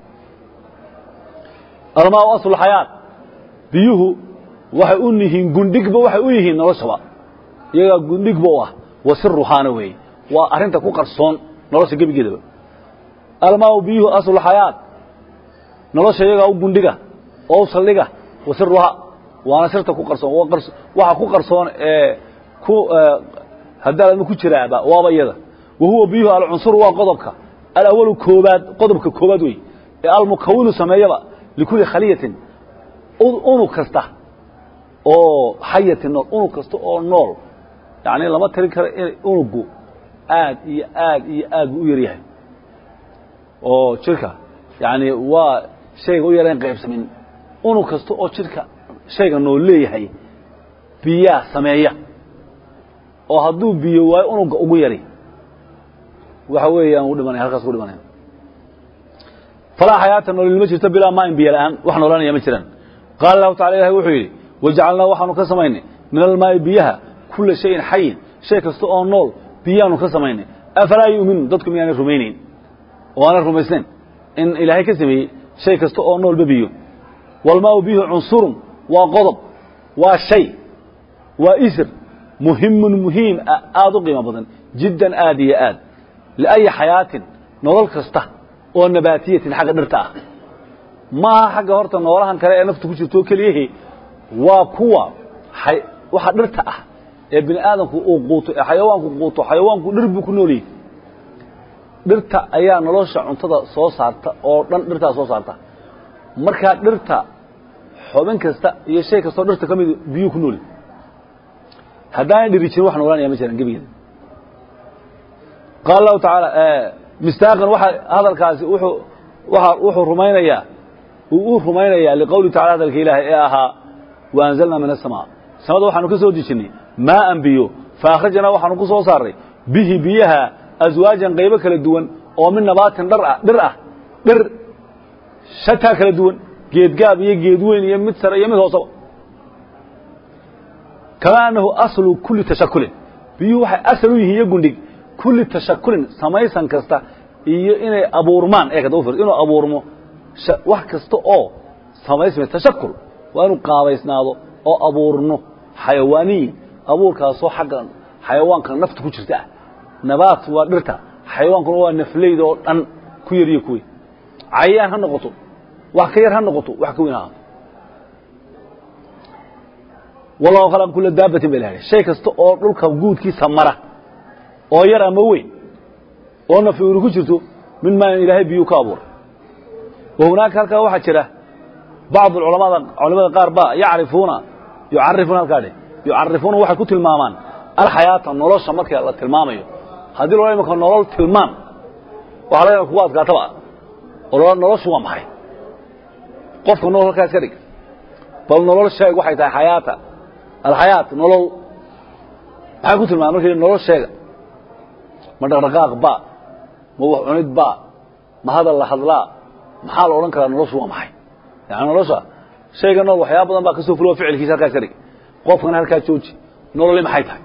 almaa aslu xayaat biyuhu waxay u yihiin gundhigba waxay u yihiin noloshaba iyagaa gundhigba u ah wa siruhaana weeye waa arrinta ku qarsoon nolosha gebigeedaba almaau biyuhu aslulxayaat nolosha iyagaa u gundhiga oo u saldhiga wa siruha waana sirta ku qarsoon waxa ku qarsoon ee ku haddaadma ku jiraaba waaba iyada wa huwa biyuhu alcunsuru waa qodobka alawalu koobaad qodobka koobaad wey ee almukawinu sameeyaba likulli khaliyatin unug kasta oo xayatin nool unug kasta oo nool yani lama tirin karo in unugu aad iyo aad iyo aad buu u yaryahay oo jirka yani waa shayga u yarayn qaybsamin unug kasta oo jirka shayga nool leeyahay biyaa sameeya oo hadduu biyo waayo unuga ugu yari waxa weeyaan u dhimanaya halkaas ku dhimanaya falaa xayaata noolil ma jirto bilaa maain biyo la'aan wax noolanaya ma jiraan qaala lahu tacala ilahi wuxuu yidhi wajacalnaa waxaanu ka samaynay min almaa'i biyaha kula shayin xayin shay kasta oo nool biyaanu ka samaynay afalaa yu'minuun dadku miyaanay rumaynayn oo aanay rumaysnayn in ilaahay ka sameeyey shay kasta oo noolba biyo walmaau biyuhu cunsurun waa qodob waa shay waa isr muhimun muhiim ah aada u qiimo badan jiddan aad iyo aad liayi xayaatin nolol kasta oo nabaatiyatin xagga dhirta ah maaha xagga horta noolahan kale ee naftu ku jirtoo keliyahi waa kuwa waxa dhirta ah ee bini aadamku uu quuto ee xayawaanku quuto xayawaanku dhir buu ku nool yahay dhirta ayaa nolosha cuntada soo saarta oo dhan dhirtaa soo saarta markaa dhirta xubin kasta iyo shay kastoo dhirta ka mid biyuu ku nooli haddaanay dhiri jirin wax noolanaya ma jiraan gebigeeda qaala lahu tacaala mistaaqan waxa hadalkaasi wuxuu waxa wuxuu rumaynayaa uu u rumaynayaa liqowli tacala hadalka ilaahay ee ahaa wa anzalnaa min asamaa samada waxaanu ka soo dejinnay maaan biyo fa akhrajnaa waxaanu ku soo saarray bihi biyaha aswaajan qaybo kala duwan oo min nabaatin dhar ah dhir ah dhir shataa kala duwan geedgaab iyo geed weyn iyo mid sare iyo mid hoosaba kamaa annahu aslu kulli tashakulin biyuhu waxay asal u yihiin iyo gundhig kulli tashakulin samaysan kasta iyo inay abuurmaan ee kada ufir inuu abuurmo wax kasta oo samaysmay tashakul waa inuu qaabaysnaado oo abuurno xayawaaniyin abuurkaasoo xagga xayawaanka nafta ku jirta ah nabaat waa dhirta xayawaankuna waa nafleyda oo dhan ku yar iyo kuweyn cayayaan ha noqoto wax ka yar ha noqoto wax ka weyn ha wallahu khalaqa kula daabatin ba ilahay shay kasta oo dhulka guudkiisa mara oo yar ama weyn oo nafi unu ku jirto min maa ilaahay biyuu ka abuuray wa hunaaka halkaa waxaa jira bacd culamada culamada qaar ba yacrifuuna yucarifuuna halkaa dheh yucarifuuna waxay ku tilmaamaan alxayaata nolosha marka la tilmaamayo haddii loo imaka nolol tilmaam waxa laga kugu adkaataba oo noloshu waa maxay qofka nolol halkaa iska dhig bal nolol sheeg waxay tahay xayaata alxayaat nolol maxay ku tilmaama markii nolol sheega ma dhaqdhaqaaq ba ma wax cunid ba ma hadal la hadlaa maxaa la odhan karaa noloshu waa maxay yani nolosha shayga nool waxyaaba badan baa kasoo fulo ficilkiisa halkaa iska dhig qofkana halkaa jooji nololi maxay tahay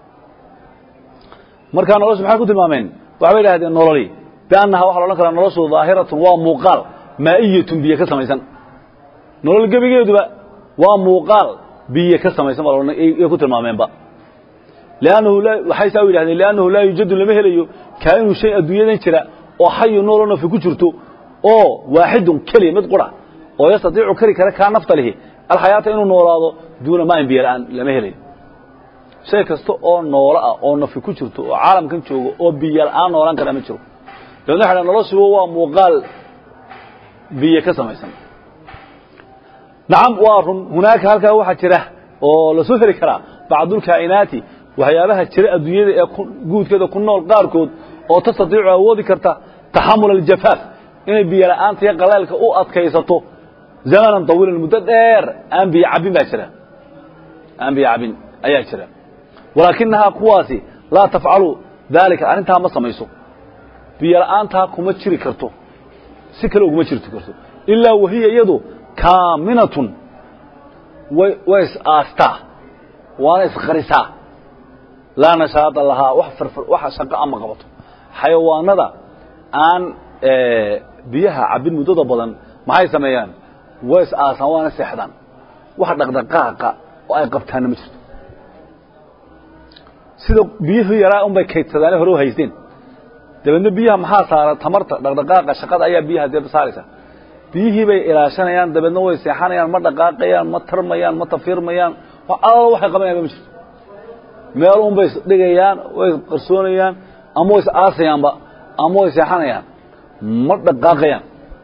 markaa noloshu maxay ku tilmaameen waxbay idhahdeen nololi biannaha waxa la odhan karaa noloshu daahiratun waa muuqaal maa'iyatun biyo ka samaysan nolol gebigeeduba waa muuqaal biyo ka samaysan baa laodhan ku tilmaameenba liannahu waxay saa u yidhahdeen liannahu laa yuujadu lama helayo kaa'inu shay adduunyadan jira oo xayu nooloo nafi ku jirto oo waaxidun keliya mid qura oo yastatiicu kari kara kaa nafta lihi alxayaata inuu noolaado duuna maain biyo la'aan lama helayo shay kasta oo noolo ah oo nafi ku jirto oo caalamkan joogo oo biyo la'aan noolaan kara ma jiro dabeedna waxa noloshuba waa muuqaal biyo ka samaysan nacam waa run hunaaka halkaa waxaa jira oo lasoo heli karaa bacdulkaa'inaati waxyaabaha jira adduunyada ee guudkeeda ku nool qaarkood oo tastatiicu awoodi karta taxamul aljafaaf inay biyo la'aanta iyo qaleelka u adkaysato zamanan tawiilan muddo dheer aan biyo cabbin baa jira aan biyo cabbin ayaa jira walaakinahaa kuwaasi laa tafcalu daalika arrintaa ma samayso biyo la'aantaa kuma jiri karto si kale uguma jirti karto ilaa wahiya iyadu kaaminatun way way is aastaa waana isqarisaa laa nashaada lahaa wax farfar waxa shaqo ama qabato xayawaanada aan biyaha cabbin muddada badan maxay sameeyaan way is aasaan waana seexdaan wax dhaqdhaqaaqa oo ay qabtaanna ma jirto sida biyuhu yaraa unbay kaydsadaan hore u haysteen dabeedna biyaha maxaa saara tamarta dhaqdhaqaaqa shaqada ayaa biyaha dee saaraysa biyihii bay ilaashanayaan dabeedna way seexanayaan ma dhaqaaqayaan ma tarmayaan ma tafiirmayaan alla waxay qabanayaan ma jirto meel un bay dhigayaan way qarsoonayaan ama way is aasayaanba ama way seexanayaan ma dhaqaaqayaan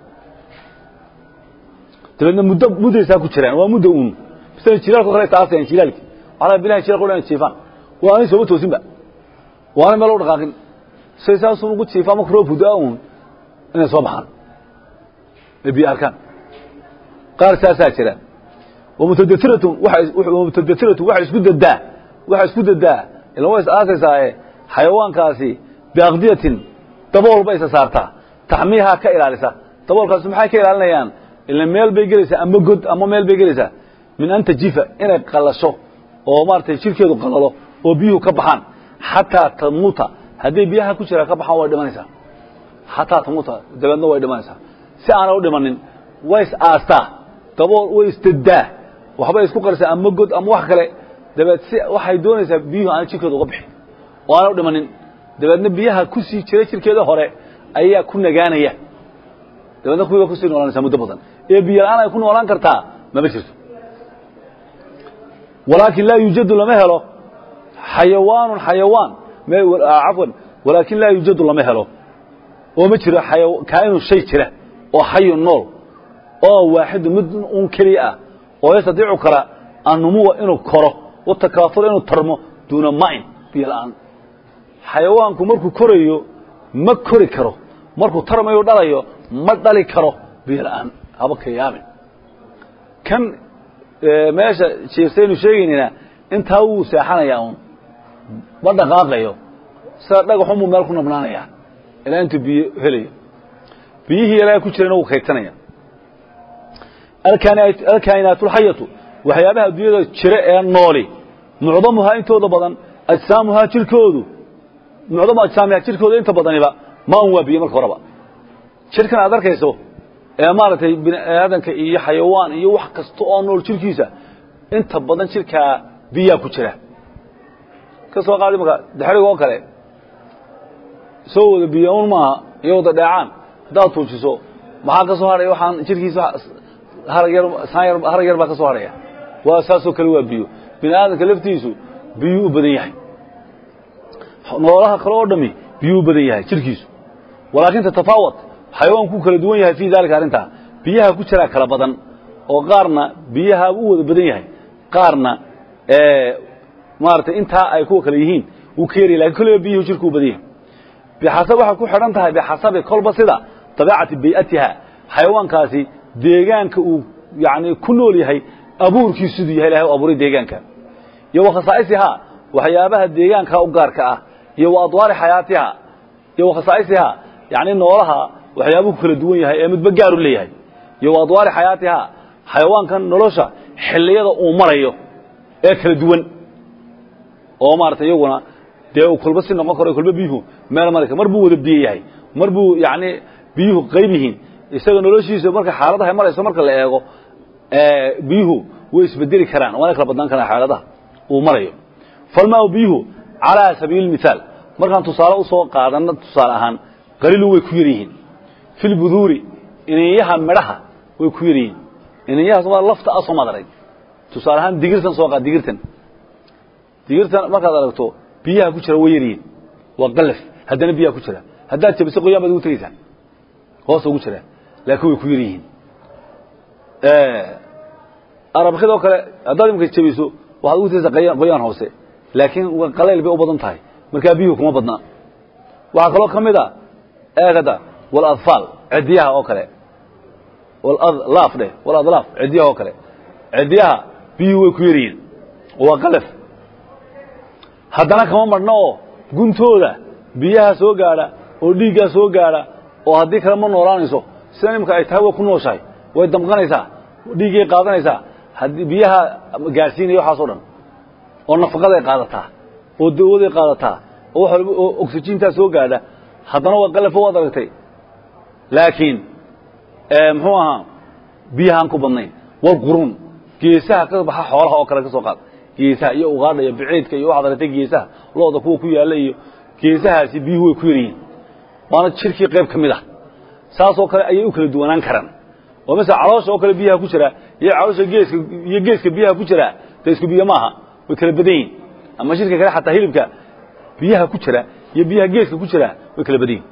dabeedna muddo muddaysaa ku jiraan waa muddo uun misala jilaalka kale taasayaan jilaalki waxaa bilaha jilaalka dhan jiifaan waa anay sooma toosinba waana meel u dhaqaaqin say saasuu ugu jiifaa marka roob hudaa uun inay soo baxaan ay biyo arkaan qaar saasaa jira wamutadairatun wamutadairatun waxay isku dadaa waxay isku dadaa ila way is aasaysaaye xayawaankaasi biaqdiyatin dabool bay isa saartaa taxmiihaa ka ilaalisa daboolkaasi maxay ka ilaalinayaan ila meel bay gelaysaa ama god ama meel bay gelaysaa min an tajifa inay qalasho oo maaratay jirkeedu qalalo oo biyuhu ka baxaan xataa tamuuta hadday biyaha ku jiraa ka baxaan way dhimanaysaa xataa tamuuta dabeedna way dhimanaysaa si aanay u dhimanin way is aastaa dabool way isdadaa waxbay isku qarisaa ama god ama wax kale dabeed si waxay doonaysaa biyuhu aanay jirkeedu uga bixin oo aanay u dhimanin dabeedna biyaha ku sii jira jirkeeda hore ayaa ku nagaanaya dabeedna kuwiiba kusii noolanaysaa muddo badan ee biyo la-aan ay ku noolaan kartaa mama jirto walaakin laa yuujadu lama helo xayawaanun xayawaan cafwan walaakin laa yuujadu lama helo oo ma jiro kaainun shay jira oo xayun nool oo waaxidu mid un keliya ah oo yastadiicu kara annumuwa inuu koro watakaafura inuu tarmo duuna ma'in biyo la'aan xayawaanku markuu korayo ma kori karo markuu tarmayo dhalayo ma dhali karo biyo la'aan haba ka yaabin kan meesha jiirsaynu sheegaynayna intaa wuu seexanayaa un ma dhaqaaqayo sida dhagaxunbuu meel ku nabnaanayaa ilaa intuu biyo helayo biyihii ilaa ku jirana wuu kaydsanaya alkaa'inaatulxayatu waxyaabaha adduunyada jira ee nooli mucdamuhaa intooda badan ajsaamuhaa jirkoodu mucdamu ajsaamihaa jirkooda inta badaniba ma un waa biyo marka horeba jirkan aad arkayso ee maaragtay bini aadanka iyo xayawaan iyo wax kasta oo nool jirkiisa inta badan jirkaa biyaa ku jira ka soo qaadi marka daxrig oo kale soo wada biyo un maaha iyo wada dheecaan haddaad tuujiso maxaa ka soo hadhaya waxaan jirkiisa harag yar saan yar harag yar baa ka soo hadhaya waa saasoo kale waa biyo bini aadamka laftiisu biyuu u badan yahay noolaha kale oo dhami biyuu u badan yahay jirkiisu walaakin tatafaawat xayawaanku kala duwan yahay fii daalika arrintaa biyaha ku jiraa kala badan oo qaarna biyaha u wada badan yahay qaarna maaratay intaa ay kuwa kale yihiin wuu ka yarya lakin kolleyba biyuhu jirku u badan yahay bixasab waxay ku xidhan tahay bixasabi kolba sida dabeecati bay'atiha xayawaankaasi deegaanka uu yani ku nool yahay abuurkiisu siduu yahay ilahay u abuuray deegaanka iyo wa khasaa'isihaa waxyaabaha deegaanka u gaarka ah iyo wa adwaari xayaatiha iyo wa khasaa'isihaa yani noolaha waxyaabuhu kala duwan yahay ee midba gaaru leeyahay iyo wa adwaari xayaatiha xayawaankan nolosha xilliyada uu marayo ee kala duwan oo maarata iyaguna dee uu kolba si noqon karo kolba biyuhu meel mari mar buu wada biyo yahay mar buu yani biyuhu qayb yihiin isaga noloshiisa marka xaaladaha marayso marka la eego biyuhu way isbedeli karaan waana kala badnaan karaan xaaladaha uu marayo falmaa biyuhu calaa sabiili mithaal markaan tusaale usoo qaadano tusaale ahaan qaliilu way ku yar yihiin fi lbuduuri ininyaha midhaha way ku yar yihiin ininyahaas waa lafta asoo maad arag tusaale ahaan digirtan soo qaad digirtan digirtan markaad aragto biyaha ku jira way yar yihiin waa qalaf haddana biyaha ku jira haddaad jabiso qoyaan baad ugu tegeysaa hoosa ugu jira laakiin way ku yar yihiin arabkidoo kale haddaad imika jabiso waxaad ugu tegeysaa qoyaan hoose laakiin qalayl bay u badan tahay markaa biyuhu kuma badnaa waxaa kaloo ka mid a eegada waladfaal cidiyaha oo kale laaf dheh waladlaaf cidiyaha oo kale cidiyaha biyuhu way ku yar yihiin waa qalaf haddana kama marhno oo guntooda biyaha soo gaadha oo dhiiggaa soo gaadha oo haddii kale ma noolaanayso sida imika ay tahay way ku nooshahay way damqanaysaa dhiiggay qaadanaysaa haddii biyaha gaadhsiinaya waxaas o dhan oo nafaqaday qaadataa oo dawaday qaadataa oo wax walba oo oxygentaa soo gaadha haddana waa qalafo waad aragtay laakiin muxuu ahaa biyahaan ku badnayn walquruun geesaha ka baxa xoolaha oo kale ka soo qaad geesaha iyo ugaadha iyo biciidka iyo waxaad aragtay geesaha looda kuwa ku yaalla iyo geesahaasi biyuhu way ku yaryihiin waana jirkii qayb ka mid ah saasoo kale ayay u kala duwanaan karaan oo masala caloosha oo kale biyaha ku jira iyo caloosha geeska iyo geeska biyaha ku jira dee isku biyo maaha way kala badan yihin ama jirka kale xataa hilibka biyaha ku jira iyo biyaha geeska ku jira way kala badan yihin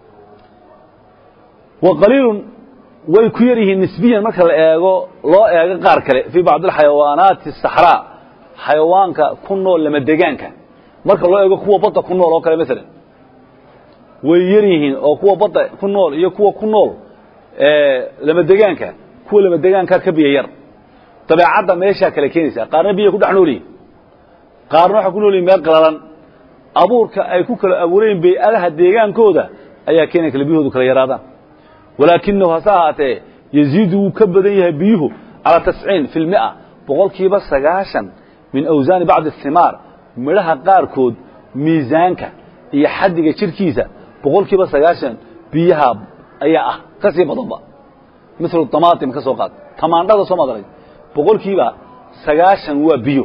wa qaliilun way ku yar yihiin nisbiyan marka la eego loo eego qaar kale fii bacdi alxayawaanaati asaxraa xayawaanka ku nool lama degaanka marka loo eego kuwa badda ku nool oo kale masalan way yar yihiin oo kuwa badda ku nool iyo kuwa ku nool lama degaanka kuwa lama degaanka ka biyo yar dabeecadda meeshaa kale keenaysaa qaarna biya ku dhex nool yihin qaarna waxay ku nool yihin meel qalalan abuurka ay ku kala abuureen bay-adaha deegaankooda ayaa keenaya kale biyahoodu kala yaraadaan walaakinahu hase ahaatee yaziidu wuu ka badan yahay biyuhu calaa tasciin fi lmia boqolkiiba sagaashan min awsaani bacdi asimaar midhaha qaarkood miisaanka iyo xaddiga jirkiisa boqolkiiba sagaashan biyaha ayaa ah ka sii badanba milu damaatim ka soo qaad tamaandhada soo madaray boqolkiiba sagaashan waa biyo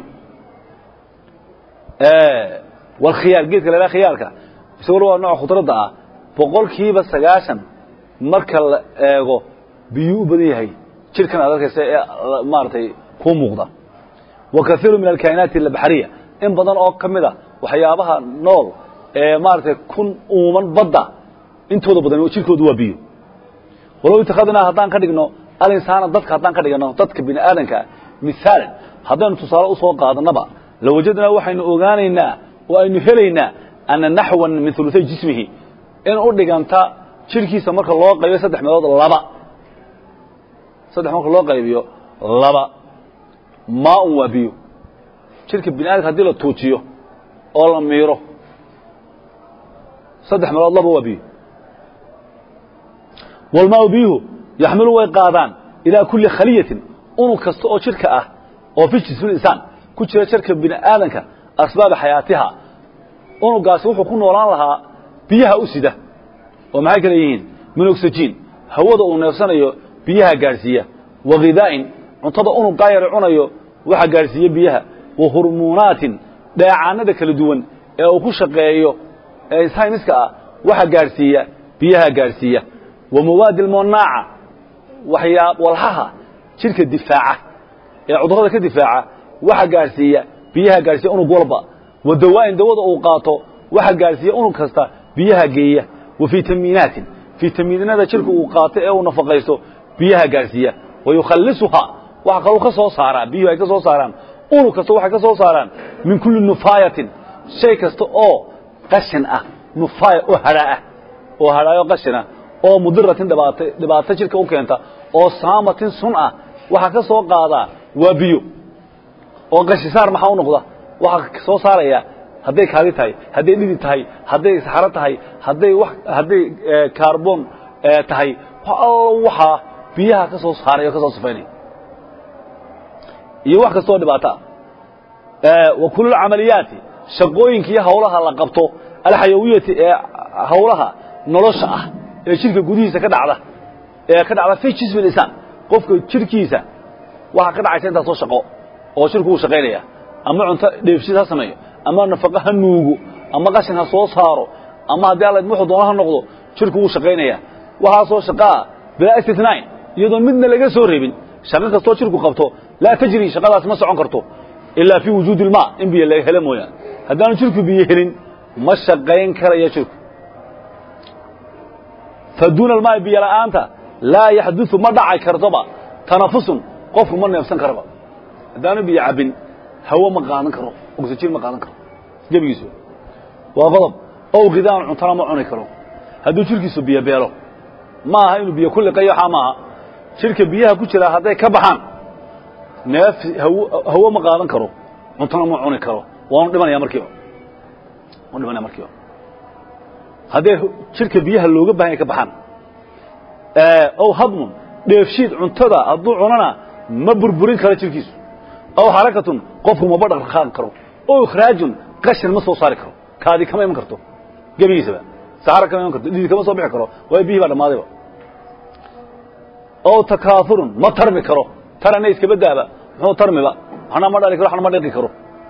walkhiyaar geedka la khiyaarka isaguna waa nooca khudradda ah boqolkiiba sagaashan marka la eego biyuu u badan yahay jirkan aad arkaysa ee maaragtay kuu muuqda wa kaiiru min alkaa'inaati albaxriya in badan oo ka mid a waxyaabaha nool ee maaragtay kun uuman badda intooda badan jirkoodu waa biyo walow itakadnaa haddaan ka dhigno alinsaana dadka haddaan ka dhigno dadka bini aadanka misaalan haddaynu tusaale usoo qaadanaba lawajadnaa waxaynu ogaanaynaa oo aynu helaynaa ana naxwan min uluay jismihi in u dhiganta jirkiisa marka loo qaybiyo saddex meelood laba saddex marka loo qaybiyo laba maaun waa biyo jirka bini adamka hadii la tuujiyo oo la miiro saddex meelood laba waa biyo walmaau biyuhu yaxmilu way qaadaan ilaa kuli khaliyatin unug kasta oo jirka ah oo fi jismi insaan ku jira jirka bini aadanka asbaaba xayaatiha unugaasi wuxuu ku noolaan lahaa biyaha u sida oo maxay kale yihiin min oxygen hawada uu neefsanayo biyaha gaadhsiiya wa khidaa'in cuntada unugaa yara cunayo waxa gaadhsiiya biyaha wa hurmuunaatin dheecaanada kala duwan ee uu ku shaqeeyo ee sayniska ah waxa gaadhsiiya biyaha gaadhsiiya wa mawaadi almonaaca waxyaa walhaha jidhka difaaca ee cudurrada ka difaaca waxa gaadhsiiya biyaha gaadhsiiya unug walba wa dawaa'in dawada uu qaato waxa gaadhsiiya unug kasta biyaha geeya wa fitamiinaatin fitamiinada jidhka uu qaato ee uu nafaqaysto biyaha gaadhsiiya wa yukhallisuhaa waxa kaluu ka soo saaraa biyuhu ay ka soo saaraan unug kasta waxay ka soo saaraan min kulli nufaayatin shay kasta oo qashin ah nufaaya oo hadhaa ah oo hadhaayo qashin ah oo mudiratin dhibaat dhibaato jidhka u keenta oo saamatin sun ah waxaa ka soo qaadaa waa biyo oo qashisaar maxaa u noqda waxaa soo saaraya hadday kaadi tahay hadday dhidi tahay hadday saxaro tahay hadday w hadday carbon tahay allo waxaa biyaha ka soo saaray oo ka soo sifaynaya iyo wax kastoo dhibaato ah wa kulu lcamaliyaati shaqooyinka iyo hawlaha la qabto alxayawiyati ee hawlaha nolosha ah ee jidhka gudihiisa ka dhacda ee ka dhacda fi jismi insaan qofka jidhkiisa waxaa ka dhacaysa intaasoo shaqo oo jidhku uu shaqaynaya ama cunto dheefshid ha sameeyo ama nafaqo ha nuugo ama qashin ha soo saaro ama haddii alla wuxuu doona ha noqdo jidhku wuu shaqaynaya waxaasoo shaqaa bilaa istitnaain iyadoon midna laga soo reebin shaqo kastoo jidhku qabto laa tajri shaqadaasi ma socon karto ilaa fii wujuudi ilmaa in biyo laga helo mooyaane haddaanu jidhku biyo helin ma shaqayn karaya jidhku faduuna almaai biyo la'aanta laa yaxduثu ma dhacay kartoba tanafusun qofku ma neefsan karaba haddaanu biyo cabbin hawo ma qaadan karo oxygen ma qaadan karo gebigiisu waa qodob ow khidaan cuntana ma cuni karo hadduu jidhkiisu biyo beelo ma aha inuu biyo ku liqayo waxaa maaha jidhka biyaha ku jira hadday ka baxaan neef hawo ma qaadan karo cuntana ma cuni karo waanu dhimanaya markiiba waanu dhimanaya markiiba hadday jidhka biyaha looga bahan ya ka baxaan ow hadmun dheefshiid cuntada hadduu cunana ma burburin karo jidhkiisu aw xarakatun qofku maba dhaqdhaqaaqi karo ow ikhraajun qashin ma soo saari karo kaadi kama iman karto gebigiisaba saxara kama iman karto dhidi kama soo bixi karo waayo biyihii baa dhammaadayba ow takaafurun ma tarmi karo tarana iskaba daaba muxuu tarmiba waxna ma dhali karo waxna ma dhiqi karo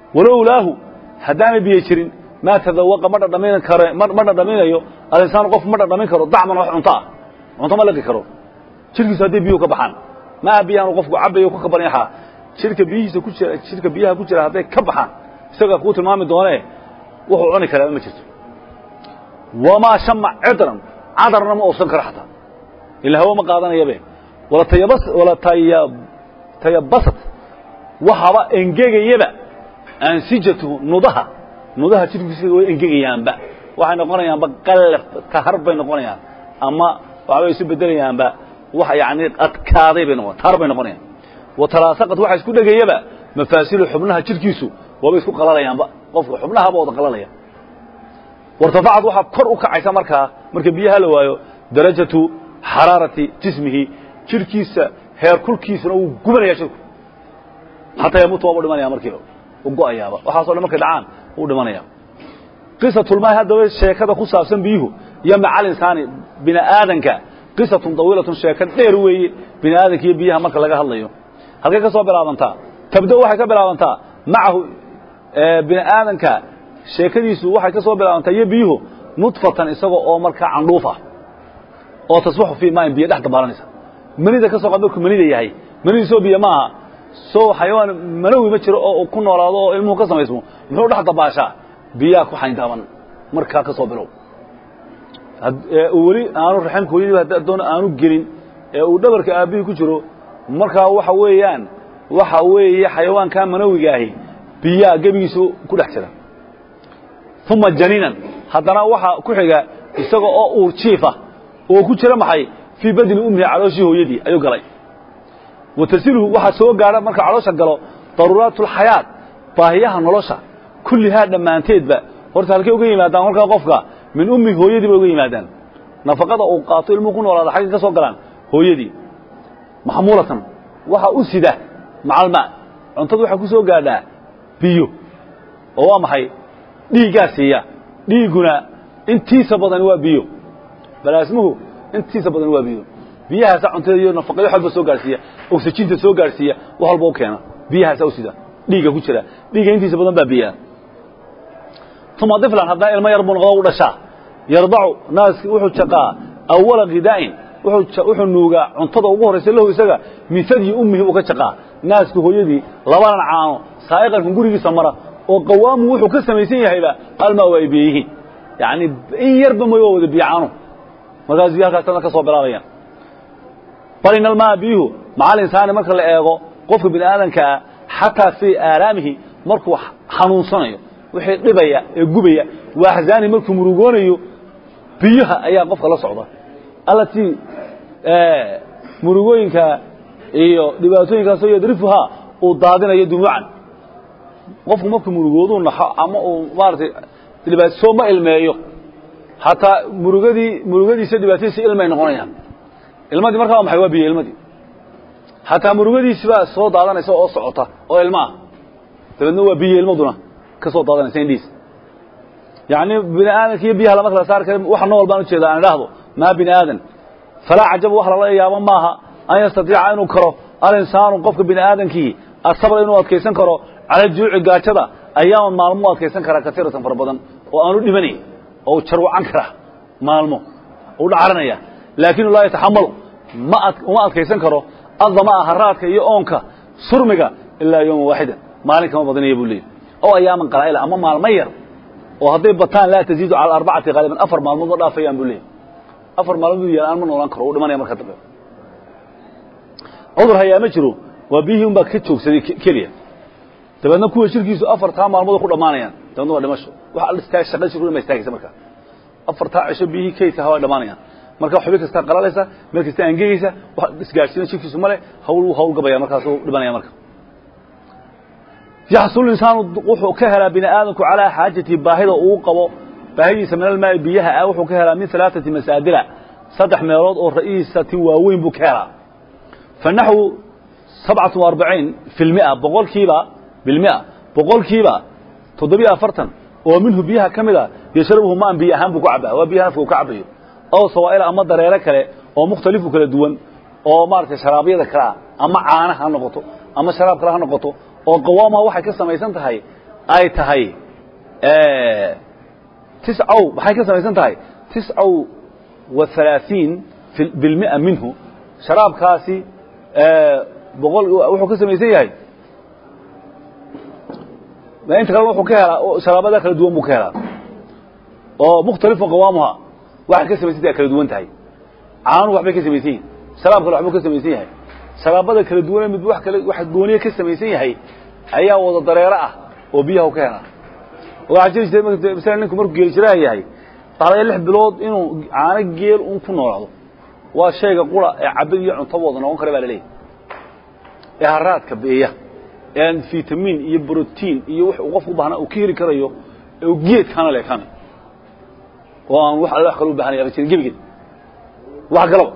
walowlaahu haddaanay biyo jirin maa tadawaqa ma dhadhamin kare ma dhadhaminayo alinsaanu qof ma dhadhamin karo dacman wax cunto ah cunto ma liqi karo jirkiisu hadday biyuhu ka baxaan maaha biyahan qofku cabayo ka kabanyaxaa jirka biyihiisa ku jira jirka biyaha ku jira hadday ka baxaan isagaa kuu tilmaami doonee wuxuu cuni karaaba ma jirto wamaa shama cidran cadarna ma uusan karo xataa ila hawo ma qaadanayabe wala tayabas wala taya tayabasat waxaba engegayaba ansijatuhu nudaha nudaha jirkiisa way engegayaanba waxay noqonayaanba qallaf tahar bay noqonayaan ama waxbay isu bedelayaanba wax yani adkaaday bay noqon tahar bay noqonayaan wa talaasaqat waxa isku dhegayaba mafaasilu xubnaha jirkiisu waaba isku qalalayaanba qofka xubnahaba wada qalalaya wartafacad waxaa kor u kacaysa markaa marka biyaha la waayo darajatu xaraarati jismihi jirkiisa heer kulkiisuna wuu gubanaya jirku xataa yamuutu waaba dhimanaya markiiba u go'ayaaba waxaaso dhan markay dhacaan wuu dhimanaya qisatulmaahi haddaba sheekada ku saabsan biyuhu iyo macal insaani bini aadanka qisatun dawiilatun sheeko dheer weeye bini aadanka iyo biyaha marka laga hadlayo halkay ka soo bilaabantaa tabda waxay ka bilaabantaa macahu bini aadanka sheekadiisu waxay ka soo bilaabantaa iyo biyuhu nudfatan isagoo oo markaa candhuuf ah oo tasbaxu fii maain biyo dhex dabaalanaysa manida ka soo qad markuu manida yahay manidiisoo biyo maaha soo xayawaan manawi ma jiro oo ku noolaado oo ilmuhu ka samaysmo muxuu dhex dabaashaa biyaha ku xayndaaban markaa ka soo bilow weli aanu raximka hooyadii hadda doona aanu gelin ee uu dhabarka aabbihii ku jiro markaa waxa weeyaan waxa weeye xayawaankaa manawiga ahi biyaha gebigiisu ku dhex jira uma janiinan haddana waxaa ku xiga isaga oo uur jiifa oo ku jira maxay fii badni ummihi calooshii hooyadii ayuu galay wa tasiluhu waxaa soo gaadha marka caloosha galo daruuraat اlxayaat baahiyaha nolosha kullihaa dhammaanteedba horta halkay uga yimaadaan markaa qofka min ummi hooyadii bay uga yimaadaan nafaqada uu qaato ilmuhu ku noolaada xaggay ka soo galaan hooyadii maxmuulatan waxa u sida macalma cuntadu waxay ku soo gaadhaa biyo oo waa maxay dhiiggaa siiya dhiigguna intiisa badan waa biyo balaasmuhu intiisa badan waa biyo biyahaasa cuntada iyo nafaqada wax walba soo gaarhsiiya oksijinta soo gaarhsiiya wax walba u keena biyahaasa u sida dhiigga ku jira dhiigga intiisa badan baa biyaa uma diflan haddana ilmo yar buu noqdo u dhashaa yardacu naaski wuxuu jaqaa awala khidaa'in wuxuu nuugaa cuntada ugu horraysa lahu isaga min sadyi ummihi uu ka jaqaa naaska hooyadii labadan caano saa'iqankan gurigiisa mara oo qawaamu wuxuu ka samaysan yahayba almaa waa ay biyo yihiin yacni in yarba mooy waa wada biyo caano markaas biyo halkaasna ka soo bilaabayaan bal in almaa biyuhu macal insaani marka la eego qofka bini aadankaa xataa fii aalaamihi markuu xanuunsanayo wixii dhibaya ee gubaya waa axzaani markuu murugoonayo biyaha ayaa qofka la socda allatii murugooyinka iyo dhibaatooyinkaasoo yadrifuhaa uu daadinayo dumuucan qofku markuu murugooduu naxo ama uu maaratay dhibaatosoo ma ilmeeyo hataa murugadii murugadiisa dhibaatadiisa ilmay noqonayaan ilmadii markaa waa maxay waa biyo ilmadii hataa murugadiisi baa soo daadanaysa oo socota oo ilma ah dabeedna waa biyo ilmaduna ka soo daadanaysa indhiis yacni bini aadanka iyo biyaha lama kala saari kara waxa nool baan ujeeda aan idhaahdo maa bini aadan falaa cajaba wax lala yaabo maaha an yastatiica inuu karo alinsaanu qofka bini aadankii asabra inuu adkaysan karo cala juuci gaajada ayaaman maalmo u adkaysan karaa katiiratan fara badan oo aanu dhimanayn oo u jarwacan kara maalmo u dhacaranaya laakin laa yataxamalu ma uma adkaysan karo addamaa haraadka iyo oonka surmiga ilaa yowma waaxida maalin kama badinaya buu leeyay oo ayaaman qalaa'ila ama maalmo yar oo hadday bataan laa taziidu cala arbacati haaliban afar maalmood ma dhaafayaan buu leeyay afar maalmood yaan aan ma noolaan karo uu dhimanaya marka dambe cudur hayaa ma jiro waa biyihii un baa ka joogsaday keliya dabeedna kuwa shirkiisu afartaa maalmood ku dhammaanayaan dabeedna waa dhimasho wax shaqa shirku ma istaagaysa marka afartaa cisho biyihii kaydka waa dhamaanayaan marka xubi kastaa qalaleysa meel kasta angegeysa wax isgaadhsiina shirkiisu male hawl wuu hawl gabaya markaasuu dhimanaya marka yaxsul insaanu wuxuu ka helaa bini aadamku calaa xaajati baahida uu qabo baahidiisa min almaai biyaha ah wuxuu ka helaa min alaaثati masaadila saddex meelood oo ra'iisatin waaweyn buu ka helaa fa naxwu sabcatu arbaciin fi lmia boqolkiiba bilmia boqolkiiba toddobiyo afartan oo minhu biyaha ka mid a yashrabuhu maan biyo ahaan buu ku cabaa waa biyaha nafka uu ka cabayo ow sawaa'ila ama dareere kale oo mukhtalifu kala duwan oo maaragtay sharaabyada kalea ama caana ha noqoto ama sharaab kale ha noqoto oo qawaamaha waxay ka samaysan tahay ay tahay tiscow maxay ka samaysan tahay tiscow wa halaaثiin bilmia minhu sharaabkaasi boqol wuxuu ka samaysan yahay inta kale wuxuu ka helaa sharaabada kala duwan buu ka helaa oo mukhtalifu qawaamuha waxay ka samaysan tahay kala duwan tahay caanuhu waxbay ka samaysan yihin sharaab kale waxbuu ka samaysan yahay sharaabada kala duwane mid wax kale wax gooniye ka samaysan yahay ayaa wada dareero ah oo biyaha u ka helaa waxaa jiri jiray masala ninku markuu geeli jiraha yahay waxaa laga lix bilood inuu caano geel un ku noolaado waa shayga qura ee cabid iyo cuntoba wada noqon kara baa laleeyahy ee haraadka beeya ee fitamiin iyo brotiin iyo wux uu qofku ubaahnaa uu ka heli karayo ee uu geedkaana leekana oo aan wax alle wax kale u bahanaya jirin gebigeed wax galaba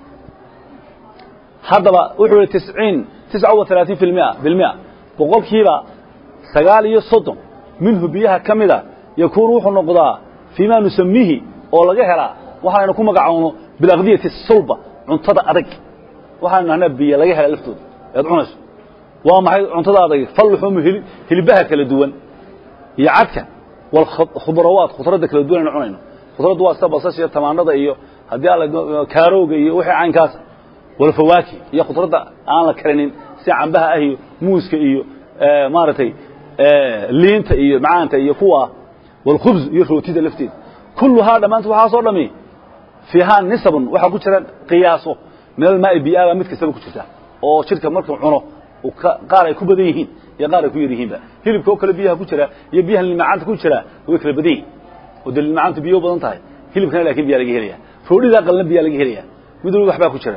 haddaba wuxuu yihi tisciin tisca wa halaaثiin fi lmia bilmia boqolkiiba sagaal iyo soddon minhu biyaha ka mida yakuunu wuxuu noqdaa fii ma nusamiihi oo laga helaa waxaynu ku magacoono bilaqdiyati sulba cuntada adag waxaynu nahnaa biyo laga hela laftooda ead cunayso waa maxay cuntada adag falluxumu hilbaha kala duwan iyo cadka walkhudrawaat khudradda kala duwan aynu cunayno khudraddu waa sida basasha iyo tamaandhada iyo haddii alla kaarowga iyo wixii caynkaasa walfawaaki iyo khudradda aan la karinin sida cambaha ah iyo muuska iyo maaragtay liinta iyo macaanta iyo kuwa walkhubz iyo rootida lafteeda kulluhaa dhammaanta waxaasoo dhami fiihaa nisabun waxaa ku jira qiyaaso min almaai biyaaba mid kastaba ku jirta oo jidhka markuu cuno qaar ay ku badan yihiin iyo qaar ay ku yar yihiinba hilibka oo kale biyaha ku jira iyo biyaha limacaanta ku jira way kala badan yihin oo dee limacaantu biyo badan tahay hilibkana lakin biyaa laga helaya roodhidaa qalna biyaa laga helaya mid walba waxbaa ku jira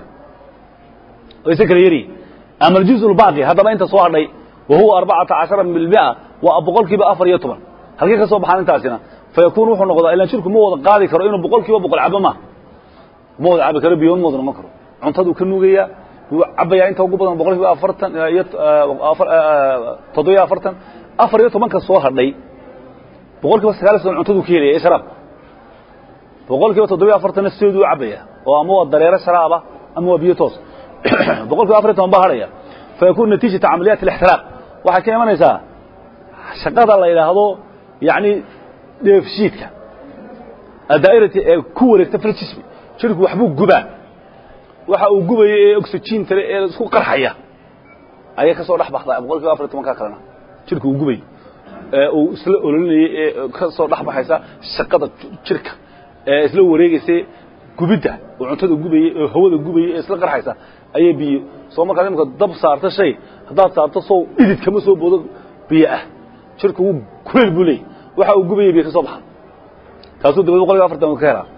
wayse kala yaryihin ama aljuz lbaaqi haddaba inta soo hadhay wa huwa arbacata cashara bilmia waa boqol kiiba afar iyo toban halkay ka soo baxaan intaasina fayakun wuxuu noqdaa ilaan jirku ma wada qaadi karo inuu boqol kiiba boqol cabo maaha ma wada cabi karo biyo ma wada noqon karo cuntaduu ka nuugaya wuu cabayaa inta ugu badan boqol kiiba afartan iyo toddobiyo afartan afar iyo tobanka soo hadhay boqol kiiba sagaal iyo soddon cuntaduu ka helaya ee sharaab boqol kiiba toddobiyo afartanna sideeduu u cabaya oo ama waa dareero sharaaba ama waa biyo toos boqol kiiba afar iyo toban baa hadhaya fayakun natiijata camaliyaat alixtiraaq waxay ka imanaysaa shaqada la yidhaahdo yacni dheefshiidka adaa'irati ee ku wareegta filjismi jirku waxbuu gubaa waxa uu gubaya ee oxygeentale ee isku qarxaya ayay ka soo dhex baxdaa boqol kiiba afar iyo tobanka kalena jirku uu gubayo ee uu isla ololinayay ee ka soo dhex baxaysa shaqada jirka ee isla wareegaysa gubidda oo cuntada gubayay oo hawada gubayay ee isla qarxaysa ayay biyo soo markaad imika dab saarto shay haddaad saarto sow dhidid kama soo boodo biyo ah jirku wuu kuleyl buu leeyay waxa uu gubayay biyo ka soo baxa taasuu dabad boqol kiiba afartan ka helaa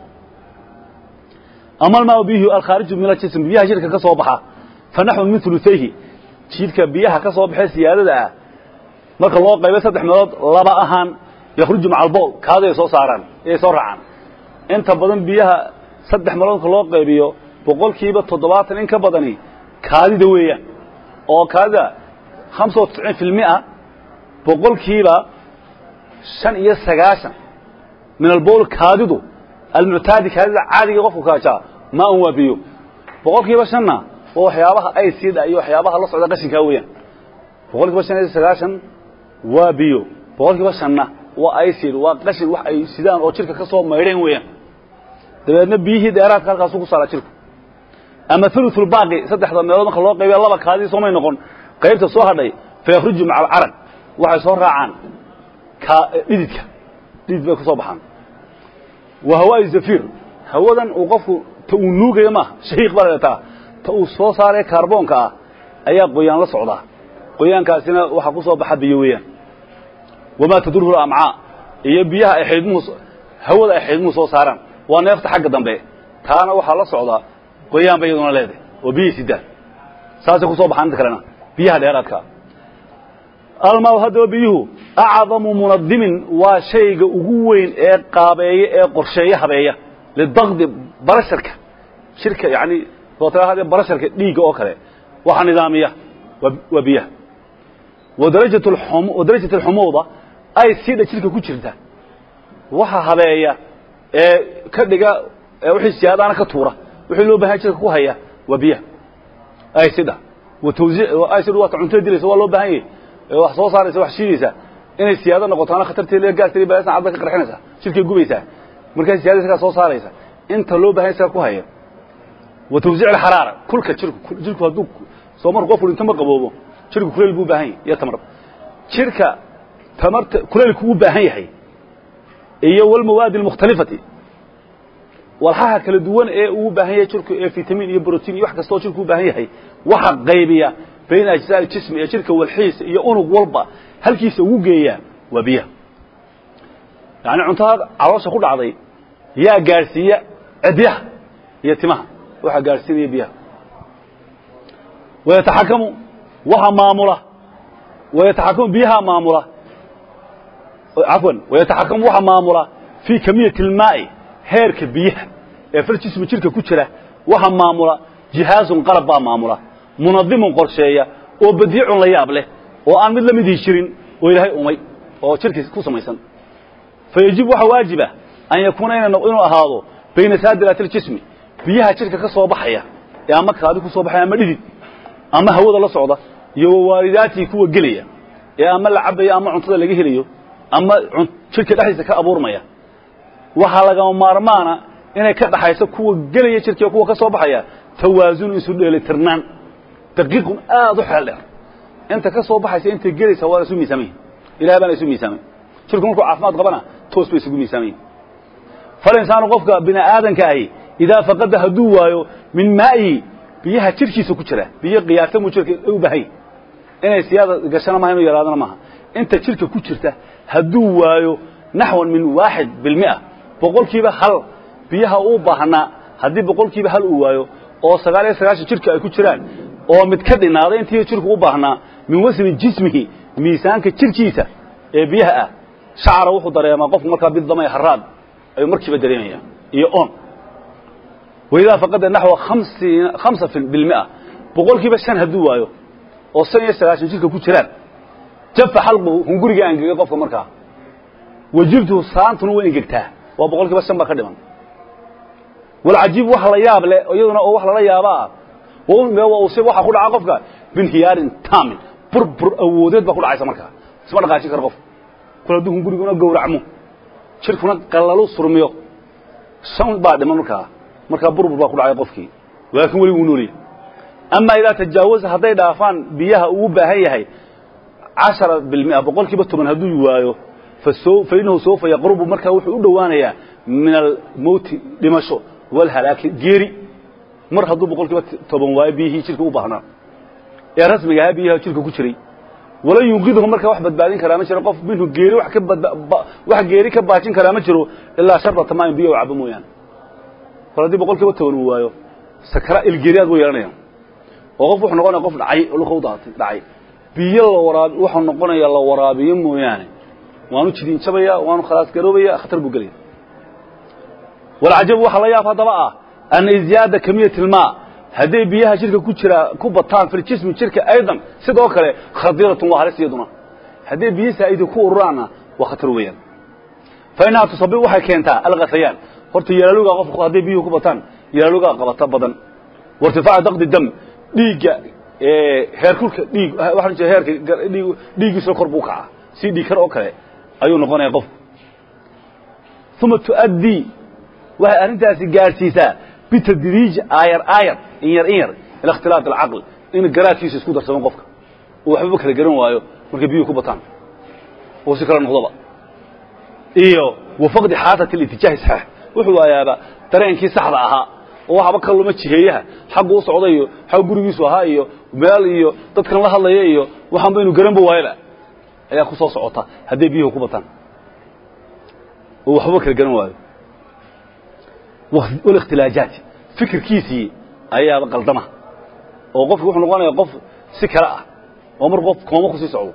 ama almaa bihi alkhaariju min aljism biyaha jirka ka soo baxa fa naxwu min ulutayhi jidhka biyaha ka soo baxee siyaadada ah marka loo qaybay saddex meelood laba ahaan yakhruju maca albool kaadi ay soo saaraan ay soo raacaan inta badan biyaha saddex meelood marka loo qaybiyo boqolkiiba toddobaatan in ka badani kaadida weeyaan oo kaadida hamsa wa tisciin fi lmia boqolkiiba shan iyo sagaashan min albowl kaadidu almuctaadi kaadida caadiga qofku kaajaa maa un waa biyo boqol kiiba shanna waa waxyaabaha aysiida iyo waxyaabaha la socda qashinkaa weeyaan boqol kiiba shan iyo sagaashan waa biyo boqol kiiba shanna waa aysid waa qashin wax ay sidaan oo jirka ka soo maydheen weeyaan dabeedna biyihii dheeraadka halkaasu ku saaraa jirku ama ululbaaqi saddexda meelood marka loo qaybiya laba kaadii soomay noqon qaybta soo hadhay fayakhruju maca alcaraq waxay soo raacaan dhididka dhidid bay ku soo baxaan wa hawaa'i zafiir hawadan uu qofku ta uu nuugayo maaha shahiiq baa leetaa ta uu soo saaree kaarboonka ah ayaa qoyaan la socdaa qoyaankaasina waxaa ku soo baxa biyo weeyaan wamaa tadurhu amcaa iyo biyaha ay xidmuhu hawada ay xidmuhu soo saaraan waa neefta xagga dambe taana waxaa la socdaa qoyaan ba iyaduna leedahay oo biyihii sidaan saasay ku soo baxaan inta kalena biyaha dheeraadkaa almaa haddaba biyuhu acdamu munadimin waa shayga ugu weyn ee qaabeeya ee qorsheeya habeeya lidaqdi barasharka shirka yani sootahade barasharka dhiigga oo kale waxa nidaamiya waa biyaha wadarajat wadarajat alxumuuda ay siidha jirka ku jirta waxa habeeya ee ka dhiga wixii siyaadaana ka tuura wixii loo bahan jirka ku haya waa biyaha aysidha watawsiic aysidhu waa ta cuntada dilaysa waa loo baahan yahay wax soo saaraysa wax shiidaysa inay siyaado noqotaana khatarteeda gaastii balaasna cadda ka qarxinaysaa jirkay gubaysaa markaa siyaada isagaa soo saaraysa inta loo bahan isaga ku haya wa tawsiic alxaraara kulka jirku jirku hadduu soo marku qofku dhinto ma qaboobo jirku kuleyl buu u baahan yahay iyo tamar jirka tamarta kuleylku u baahan yahay iyo walmawaadi almukhtalifati walxaha kala duwan ee uu baahan yahay jirku ee fitamiin iyo brotiin iyo wax kastoo jirku u baahan yahay waxa qaybiya bayna ajzaa aljismi ee jirka walxiisa iyo unug walba halkiisa ugu geeya waa biyaha yacni cuntada caloosha ku dhacday yaa gaadhsiiya cidyaha iyo timaha waxaa gaadhsiinaya biyaha wayataxakamu waxa maamula wayataxakamu biyaha maamula cafwan wayataxakamu waxa maamula fii kamiyati almaa'i heerka biyaha ee fil jismi jirka ku jira waxa maamula jihaazun qalab baa maamula munadimun qorsheeya oo badiicun la yaab leh oo aan mid la midii jirin oo ilaahay umay oo jirkiis ku samaysan fayajib waxa waajiba an yakuuna inuu ahaado bayna saadiraati aljismi biyaha jirka ka soo baxaya ee ama kaadi ku soo baxaya ama dhidid ama hawada la socda iyo wawaalidaatihi kuwa gelaya ee ama la cabaya ama cuntada laga helayo ama jirka dhexdiisa ka abuurmaya waxaa lagama maarmaana inay ka dhaxayso kuwa gelaya jirka kuwa ka soo baxaya tawaasunu isu dheelitirnaan daqiiqun aad u xeel dheer inta ka soo baxaysa intay gelaysa waa isu miisaamay ilahay baana isu miisaamay jirku markuu caafimaad qabana toos bay isugu miisaamayin falinsaanu qofka bini aadanka ahi idaa faqada hadduu waayo min maa'ihi biyaha jirkiisa ku jira biyo qiyaasamuu jirka u bahay inay siyaada gashana maha inuu yaraadana maaha inta jirka ku jirta hadduu waayo naxwan min waaxid bilmia boqolkiiba hal biyaha uu baahnaa haddii boqolkiiba hal uu waayo oo sagaal iyo sagaashan jirka ay ku jiraan oo mid ka dhinaaday intii jirku u baahnaa min wasni jismihi miisaanka jirkiisa ee biyaha ah shacra wuxuu dareemaa qofku markaa bidamay haraad ayuu markiiba dareemaya iyo on waidaa faqada naxwa hamsa bilmia boqolkiiba shan hadduu waayo oo shan iyo sagaashan jirka ku jiraan jafa xalquhu hunguriga angegay qofka markaa wajibtuhu saantuna way engegtaa waa boqolkiiba shan baa ka dhiman walcajiib wax la yaab leh iyaduna oo wax lala yaabaa waxa ku dhaca qofka binhiyaarin taamin burbur awoodeed baa ku dhacaysa markaa isma dhaqaajin karo qof kul hadduu hunguriguna gowracmo jirkuna qallalu surmiyo shan baa dhiman markaa markaa burbur baa ku dhacay qofkii laakiin weli wuu noolyahy ama idaa tajaawaza hadday dhaafaan biyaha uu baahan yahay cashara bilmia boqolkiiba toban hadduu waayo fa inahu sawfa yaqrubu markaa wuxuu u dhowaanayaa min almowti dhimasho walhalaaki geeri mar hadduu boqolkiiba toban waayo biyihii jirka u baahnaa ee rasmiga ahaa biyaha jirka ku jiray walan yunqidhu markaa wax badbaadin karaa ma jiro qof minhu geeri wax ka wax geeri ka baajin karaa ma jiro ilaa sharbata maayin biyo u cabo mooyaane kol haddii boqolkiiba toban uu waayo sakra ilgeeriyaad buu yeelanaya oo qof wuxuu noqonaya qof dhacay oo luka u daatay dhacay biyo la waraabi wuxuu noqonaya la waraabiyo mooyaane waanu jidin jabaya waanu khalaas garoobaya khatar buu gelaya walcajabu waxa la yaab haddaba ah ana izyaada kamiyat ilmaa hadday biyaha jirka ku jiraa ku bataan fi ljismi jirka aydan sidoo kale khadiratun waa halis iyaduna hadday biyo saa'idi ku ururaanna waa khatar weeyaan fa innaha tusabib waxay keentaa alghasayaan horta yalaaluga qofku hadday biyuhu ku bataan yalaaluga qabata badan wairtifaaca daqdi dam dhiigga heerkulka dhiig waxaan jeeda heerka dhiig dhiiggiisa kor buu kacaa si dhiig kar oo kale ayuu noqonaya qofku uma tu'addii waxay arrintaasi gaadhsiisaa bitadriij aayar aayar in yar in yar ila ikhtilaat alcaql in garaadkiisa isku darsamo qofka oo waxbaba kala garan waayo markay biyuhu ku bataan oo si kala noqdoba iyo wafaqdi xaasati alitijaahi saxiix wuxuu waayaaba dareenkii saxda ahaa oo waxaba ka luma jiheeyaha xaggu u socda iyo xag gurigiisu ahaa iyo meel iyo dadkan la hadlaya iyo waxaanba inu garanba waayaba ayaa ku soo socota hadday biyuhu ku bataan oo waxbaba kala garan waayo wالاkhtilaajaat fikirkiisii ayaaba qaldama oo qofki wuxuu noqonaya qof si kale ah oo mar qof kooma kusii socdo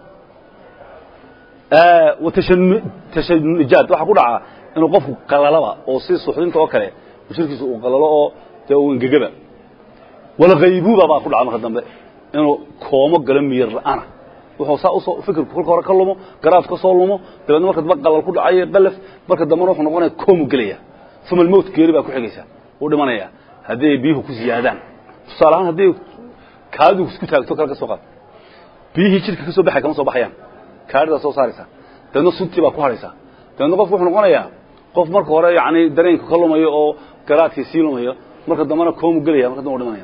tashanujaad waxaa ku dhaca inuu qofku qalalaba oo si suxdinta oo kale jirkiisa uu qalalo oo dee uu engegaba walghaybuuba baa ku dhaca marka dambe inuu koomo galo miyir la'aana wuxuu saa usoo fikirku kolka hore ka lumo garaaf ka soo lumo dabeedna marka dambe qalal ku dhacayo qalaf marka dambena wuxuu noqonaya koomu gelaya uma almowt geeri baa ku xigaysa uu dhimanaya hadday biyuhu ku ziyaadaan tusaale ahaan hadday kaadidu isku taagto kale ka soo qaad biyihii jidhka ka soo baxay kama soo baxayaan kaadidaa soo saaraysa dabeedna suntii baa ku hadhaysaa dabeedna qofku wuxuu noqonayaa qof marka hore yacni dareenka ka lumayo oo garaadkii sii lumayo marka dambena koomu gelaya marka dambe u dhimanaya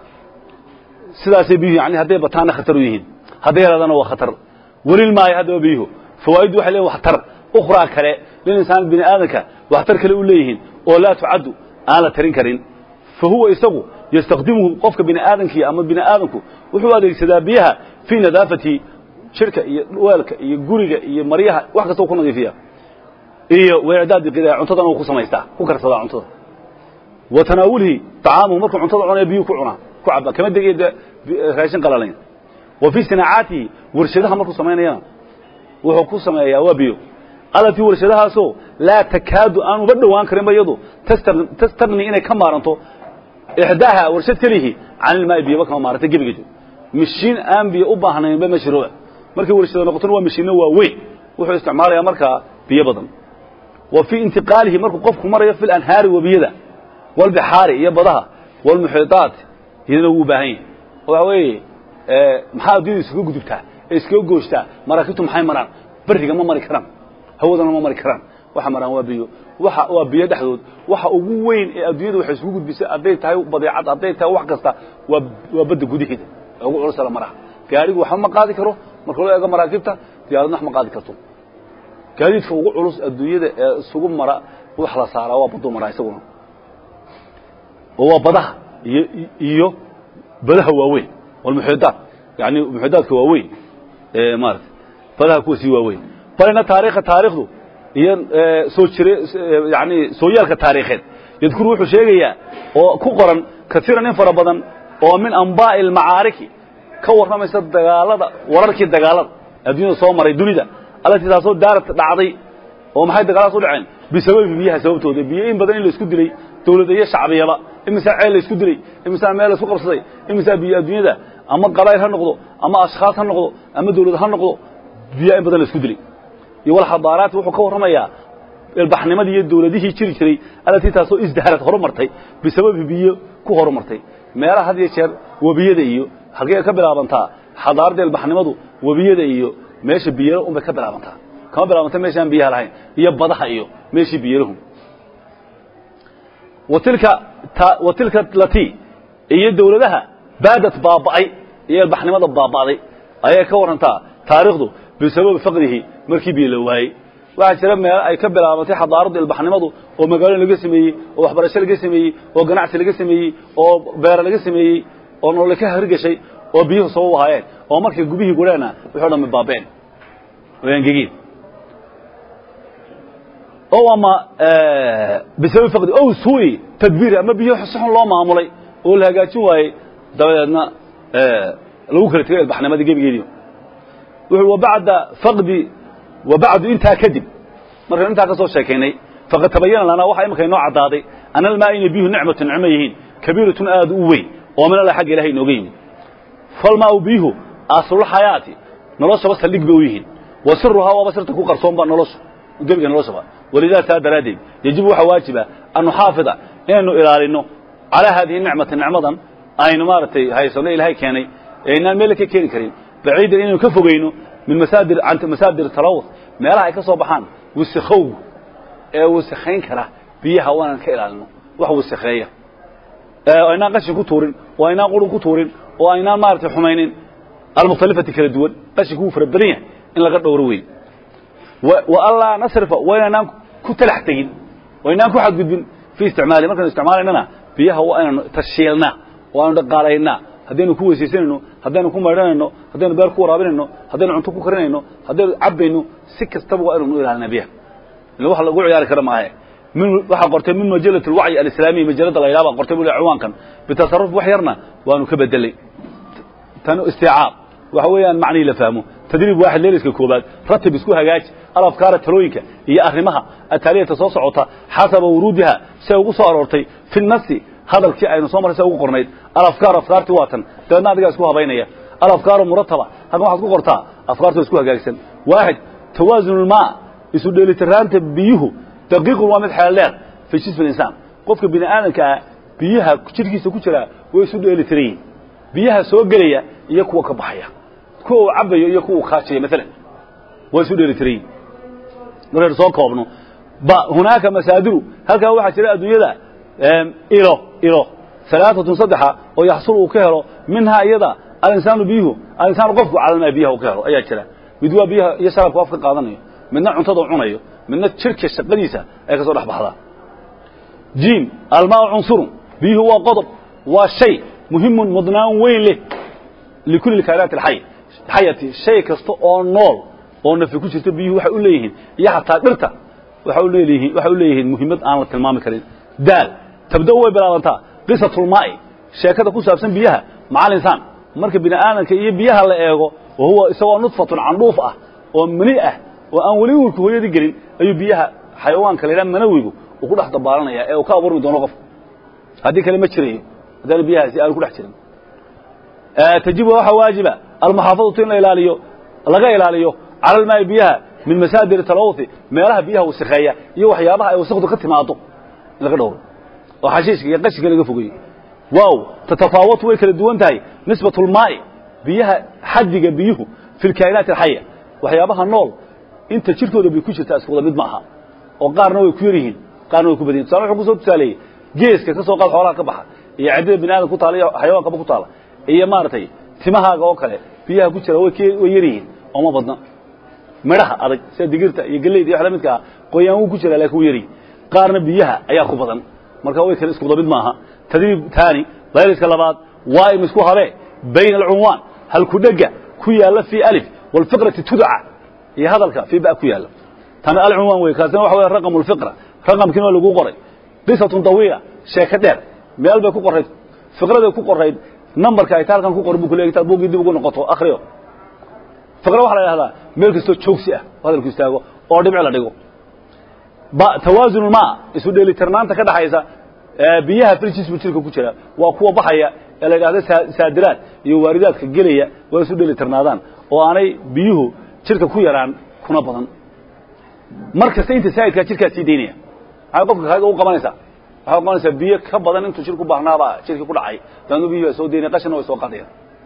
sidaasay biyuhu yani hadday bataanna khatar u yihiin hadday yaraadana waa khatar welil maayo haddaba biyuhu fawaaiddu waxay leeyihin waxtar ukhraa kale lilinsaan bini aadamka waxtar kale u leeyihiin oo laa tucaddu aan la tarin karin fa huwa isagu yastakdimuhu qofka bini aadamkii ama bini aadamku wuxuu adeegsadaa biyaha fii nadaafati jirka iyo weelka iyo guriga iyo maryaha wax kasta u ku nadiifiya iyo weicdaadi qidaa cuntadana uu ku samaystaa ku karsadaa cuntada wa tanaawulihi طacaamuhu markuu cuntada cunaya biyuu ku cunaa ku caba kama degay de raashin qalalayn wa fii sinaacaatihi warshadaha markuu samaynayana wuxuu ku sameeyaa waa biyo alatii warshadahaasoo laa takaadu aan uba dhowaan karinba iyadu tastagni inay ka maaranto ixdaaha warshad kelihi can ilmaai biyaba kama maaranta gebigeedu mishiin aan biyo u baahnaynba ma jiro markay warshada noqotona waa mishiinno waa weyn wuxuu isticmaalayaa markaa biyo badan wa fii intiqaalihi markuu qofku marayo fi lanhaari webiyada walbixaari iyo badaha walmuxiiطaat iyadana wuu u baahan yahay waxa weeye maxaa addunyada iskaga gudubtaa ee iskaga gooshtaa maraakiibtu maxay maraan beriga ma mari karaan hawadana ma mari karaan waxa maraan waa biyo waxa waa biyo dhexdood waxa ugu weyn ee adduunyada waxay isugu gudbisay hadday tahay badeecad hadday tahay wax kasta waa waa badda gudaheeda ee ugu culus la maraha gaarigu waxba ma qaadi karo marka loo eego maraakiibta diyaaradna wax ma qaadi karto gaadiidka ugu culus adduunyada ee isugu mara wax la saaraa waa baduu maraa isaguna oo waa badaha iyo iyo badaha waaweyn walmuxiidaat yani muxiidaadka waaweyn ee maarata badaha kuwa sii waaweyn balina taarikha taarikhdu iyo soo jire yani sooyaalka taariikheed yadkuru wuxuu sheegayaa oo ku qoran kaiiran in fara badan oo min ambaa'i almacaariki ka warramaysa dagaalada wararkii dagaalada adduunyada soo maray dunida allatii taasoo daarad dhacday oo maxay dagaaladas u dhaceen bisababi biyaha sababtooda biyo in badan in la isku dilay dawlada iyo shacbiyaba imisaa ceel la isku dilay imisaa meel la isku qabsaday imisaa biyo adduunyada ama qabaa'il ha noqdo ama ashkhaas ha noqdo ama dawlad ha noqdo biyaa in badan la isku dilay iyo walxadaaraati wuxuu ka warramayaa ilbaxnimadii iyo dawladihii jiri jiray allatii taasoo isdaharad horumartay bisababi biyo ku horumartay meelaha had iyo jeer webiyada iyo halkey ka bilaabantaa xadaaradda ilbaxnimadu webiyada iyo meesha biyala unbay ka bilaabantaa kama bilaabanta meeshaan biyaha lahayn iyo badaha iyo meeshii biyalahu watilka watilka lati iyo dawladaha baadad baaba'ay iyo ilbaxnimada baaba'day ayay ka warrantaa taariikhdu bisababi faqrihi markii biyo la waayey waxaa jira meel ay ka bilaabantay xadaaradda ilbaxnimadu oo magaalo laga sameeyey oo waxbarasho laga sameeyey oo ganacsi laga sameeyey oo beera laga sameeyey oo nolole ka hirgashay oo biyuhu soo wahaayeen oo markay gubihii gurheena wixii o dhan baabeen way angegeen o ama bisababi faqdi ow suui tadbiiri ama biyo si xun loo maamulay oo la hagaajin waayey dabadeedna lagu kala tegay ilbaxnimadii gebigeedii wuxuu wabacda faqdi wabacdu intaa kadib markaynu intaa ka soo sheekaynay faqad tabayana lanaa waxa imika inoo caddaaday ana almaa inay biyuhu nicmatu nicmo yihiin kabiiratun aad u weyn oo min alla xagga ilahay inooga yimid falmaau biyuhu aslulxayaati noloshaba saldhig bay u yihiin wa siruhaa waaba sirta ku qarsoonba nolosha gebiga noloshaba walidaa saa daraaddeed yajibu waxaa waajiba an nuxaafida inaynu ilaalino calaa haadihi nicmati nicmadan aynu maaragtay haysano ilaahay keenay ee inaan meel ka keeni karin baciidan inaynu ka fogeyno min masaadir masaadir talawuth meelaha ay ka soo baxaan wasikowgu ee wasikayn kara biyaha waanaan ka ilaalino wax wasikeeya oo aynaan qashin ku tuurin oo aynaan qurun ku tuurin oo aynaan maaragtay xumaynin almukhtalifati kala duwan qashinku wuu fara badan yahay in laga dhowro weyn wa anlaa nasrifa waa inaynaan ku talax tegin waa inaan ku xadgudbin fii isticmaali markaynu isticmaalaynana biyaha waa inaynu tashiilnaa oo aynu dhaqaalaynaa haddaynu ku weysaysanayno haddaynu ku maydhanayno haddaynu beer ku waraabinayno haddaynu cunto ku karinayno haddaynu cabbayno si kastaba waa inaynu u ilaalina biyaha ila wax lagu ciyaari kara maahe min waxaa qortay min majalati alwacyi alislaamiya majalada la yidhaha baa qortay buu ciwaankan bitasarruf wax yarna waanu ka bedelay tan istiicaab waxa weeyaan macnihii la fahmo tadriib waaxid leeliska koobaad ratib isku hagaaji alafkaara talooyinka iyo arrimaha ataaliyata soo socota xasaba wuruudiha say ugu soo aroortay fi nasi hadalkii aynu soo marray say ugu qornayd alafkaar afkaartii waa tan dabeedna adigaa isku habaynaya alafkaaru murataba halkan waxaad ku qortaa afkaartu isku hagaagsan waaxid tawaasunulmaa isu dheelitiraanta biyuhu daqiiqun waa mid xeel dheer fi jismi insaan qofka bini aadamka ah biyaha jidhkiisa ku jira way isu dheelitiran yihin biyaha soo gelaya iyo kuwa ka baxaya kuwa uu cabayo iyo kuwa uu kaajaya maalan waa isu dheelitiran yihin markaynu soo koobno ba hunaaka masaadiru halkaa waxaa jira adduunyada ilo ilo alaaatun saddexa oo yaxsul uu ka helo minhaa iyada alinsaanu biyuhu alinsaanu qofku calalmaa biyaha uu ka helo ayaa jira mid waa biyaha iyo sharabka afka qaadanayo midna cuntada u cunayo midna jirka shaqadiisa ay ka soo dhex baxdaa jiim almaa cunsurun biyuhu waa qodob waa shay muhimun mudnaan weyn leh likulli kainaati alxay xayati shay kasta oo nool oo nafi ku jirta biyuhu waxay u leeyihiin iyo xataa dhirta waxay u leeyihiin waxay u leeyihiin muhiimad aan la tilmaami karin daal tabda way bilaabantaa qisatulmaa'i sheekada ku saabsan biyaha macal insaan marka bini aadamka iyo biyaha la eego wa huwa isagoo nudfatun candhuuf ah oo mani ah oo aan weli uurka hooyadii gelin ayuu biyaha xayawaanka la yidhaha manawigu uu ku dhex dabaalanaya ee uu ka abuurmi doono qofka haddii kale ma jirayo haddaana biyahaasi aanu ku dhex jirin tajibu waxaa waajiba almuxaafadatu in la ilaaliyo laga ilaaliyo cala almaa'i biyaha min masaadir talawuthi meelaha biyaha wasakheeya iyo waxyaabaha ay wasakdu ka timaado in laga dhowro oo xashiishka iyo qashinka laga fogeeyo waaw tatafaawatu way kala duwan tahay nisbatu lmaa'i biyaha xaddiga biyuhu fi lkaa'inaati alxaya waxyaabaha nool inta jirkooda bay ku jirtaa isku wada mid ma aha oo qaarna way ku yar yihiin qaarna way ku badan yihin tusale wuxuu kusoo tusaaleeyey geeska ka soo qaad xoolaha ka baxa iyo ciddada bini aadam ku taala iyo xayawankaba ku taala iyo maaragtay timahaaga oo kale biyaha ku jira way way yar yihiin oo ma badna midhaha adag sida digirta iyo galleyda iyo wax la midka ah qoyaan wuu ku jiraa laakiin wuu yaryihin qaarna biyaha ayaa ku badan marka way kale isku wada mid maaha tadriib taani layliska labaad waa im isku habee bayna alcunwaan halkudhega ku yaalla fii alif walfiqrati tudca iyo hadalka fii ba ku yaalla tana alcunwaan wey kaasina waxa weya raqamu lfiqra raqamkiina waa lagu qoray qisatun dawiila sheeko dheer meel bay ku qorayd fiqraday ku qorayd nambarka ay taalkan ku qoran bu kule kitaab buuggii dib ugu noqoto akhriyo fiqra waxaa la yidhahdaa meel kastoo joogsi ah oo hadalku istaago oo dhibci la dhigo tawaasun ulmaa isu dheelitirnaanta ka dhaxaysa biyaha filjismu jirka ku jira waa kuwa baxaya ee la yidhahda saadiraad iyo waaridaadka gelaya waa isu dheelitirnaadaan oo aanay biyuhu jirka ku yaraan kuna badan mar kasta inta saa'idkaa jirkaa sii daynaya maxay qofka kaaga u qabanaysaa waxay u qabanaysaa biyo ka badan intuu jirku baahnaabaa jirkii ku dhacay daadnu biyuhu waa soo daynaya qashina way soo qaadayaan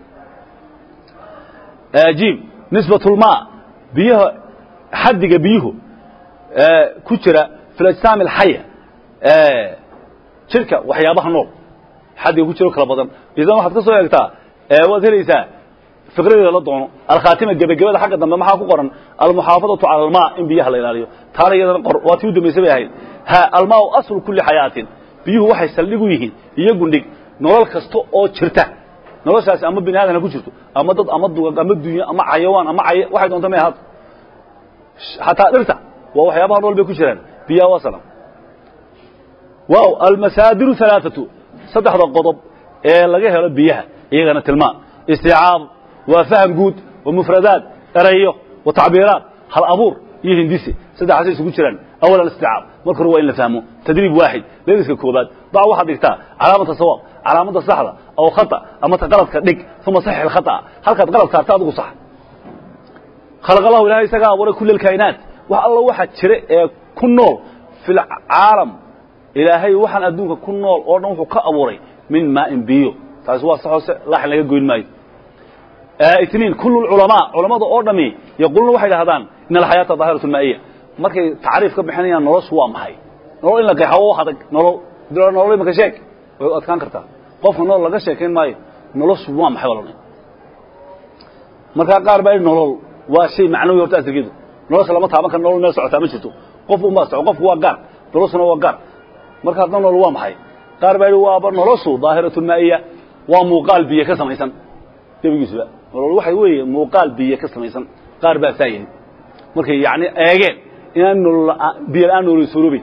jim nisbatulmaa biyaha xaddiga biyuhu ku jira fi lajsaami alxaya jirka waxyaabaha nool xaddiga ku jiro kala badan idan waxaad ka soo eegtaa waad helaysaa fiqradeeda la doono alkhaatima gebagabada xagga dambe maxaa ku qoran almuxaafadatu cala almaa in biyaha la ilaaliyo taana iyadana qor waa tii u dambaysa bay ahayd ha almaau aslu kulli xayaatin biyuhu waxay saldhig u yihiin iyo gundhig nolol kasta oo jirta noloshaasi ama bini aadan ha ku jirto ama dad ama dugag ama dunyo ama xayawaan ama cay waxay doonta may ahaato xataa dhirta waa waxyaabaha nool bay ku jiraan biyaha waa salam waaw almasaadiru alaaatu saddexda qodob ee laga helo biyaha iyagana tilmaan isticaab waa faham guud wa mufradaat erayo wa tacbiiraat hal abuur iyo hindisi saddexaasay isugu jiraan awal alisticaab marka hore waa in la fahmo tadriib waaxid leeliska koobaad dac waxaad dhigtaa calaamata sawaab calaamadda saxda aw khata ama ta qaladka dhig uma saxix alkhata'a halkaad qalad saarta adigu sax khalaq allahu ilahay isagaa abuuray kulla alkaa'inaat wax alla waxa jira ee ku nool fi lcaalam ilaahay waxaan adduunka ku nool oo dhan wuxuu ka abuuray min maa'in biyo taasi waa sax hoose laaxin laga goyn maayo itniin kullu lculamaa culammada oo dhami yaquuluuna waxay dhahdaan in alxayaata daahiratu maa'iya markay tacriif ka bixinayaan noloshu waa maxay nolol in la qeexo wax adag nolol nolol imaka sheeg way adkaan kartaa qofka nolol laga sheekayn maayo noloshu waa maxay walana markaa qaar baa yidhi nolol waa shay macnawi horta asrigeedu nolosha lama taaban karo nolol meel socotaa ma jirto qof unbaa soco qofku waa gaar noloshuna waa gaar marka hadna nolol waa maxay qaar baa yidhi waaba noloshu daahiratu maa'iya waa muuqaal biyo ka samaysan gebigiisuba nolol waxay weeye muuqaal biyo ka samaysan qaar baa saa yidhi markay yacni eegeen inaan nolol biyo la-aan nolol suuroobin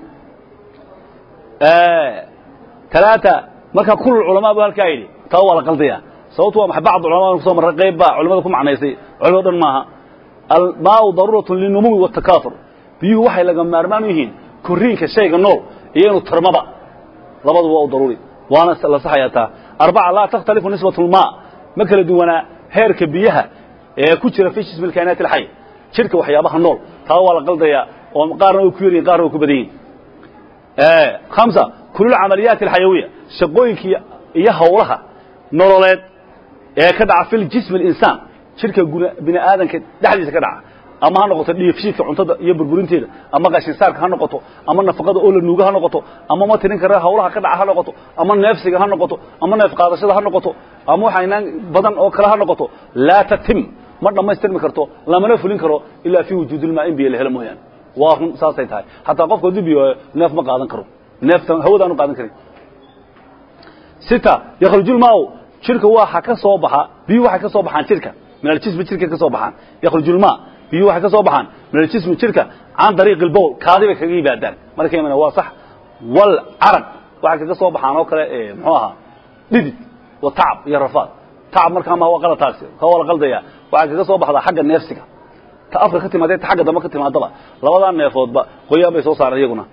talaata marka kul culamaa bu halkaa yidhi taa waa la qaldayaa sababtu waa maxay bacd culamada kusoo marray qayb baa culimada ku macnaysay culimado dhan maaha almaau daruuratun linumuwi watakaatur biyuhu waxay laga maarmaan u yihiin korriinka shayga nool iyo inuu tarmaba labaduba waa u daruuri waana la saxayaa taa arbaca laa takhtalifu nisbatu lmaa ma kala duwanaa heerka biyaha ee ku jira fi jismi alkainaati alxay jidhka waxyaabaha nool taa waa la qaldayaa oo qaarna way ku yaryihin qaarna way ku badan yihin hamsa kulul camaliyaati alxayawiya shaqooyinka iyo hawlaha nololeed ee ka dhaca fi ljismi alinsaan jidhka bini aadanka dhexdiisa ka dhaca ama ha noqoto dhiifshiidka cuntada iyo burburinteeda ama qashinsaarka ha noqoto ama nafaqada oo la nuuga ha noqoto ama ma tirin kara hawlaha ka dhaca ha noqoto ama neefsiga ha noqoto ama neef qaadashada ha noqoto ama waxaynaan badan oo kale ha noqoto laa tatim ma dhammaystirmi karto lamana fulin karo ilaa fii wujuudilmaa in biyo la helo mooyaane waa run saasay tahay hataa qofka hadduu biyo neef ma qaadan karo neefta hawadaanu qaadan karin sita yakhrujulmaau jirka waxa ka soo baxa biyuhu waxay ka soo baxaan jirka min aljismi jirka ka soo baxaan yakhrujulmaa biyuhu waxay ka soo baxaan min aljismi jirka can dariiqi albowl kaadi bay kaga yimaadaan marka imana waa sax wal caraq waxay kaga soo baxaan oo kale muxuu ahaa dhidid wa tacab iyo rafaad tacab markaa ma waa qalataasi ka waa la qaldaya waxay kaga soo baxdaa xagga neefsiga ta afka ka timaadee ta xagga dambe ka timaadaba labadaa neefoodba qoyaan bay soo saareen iyaguna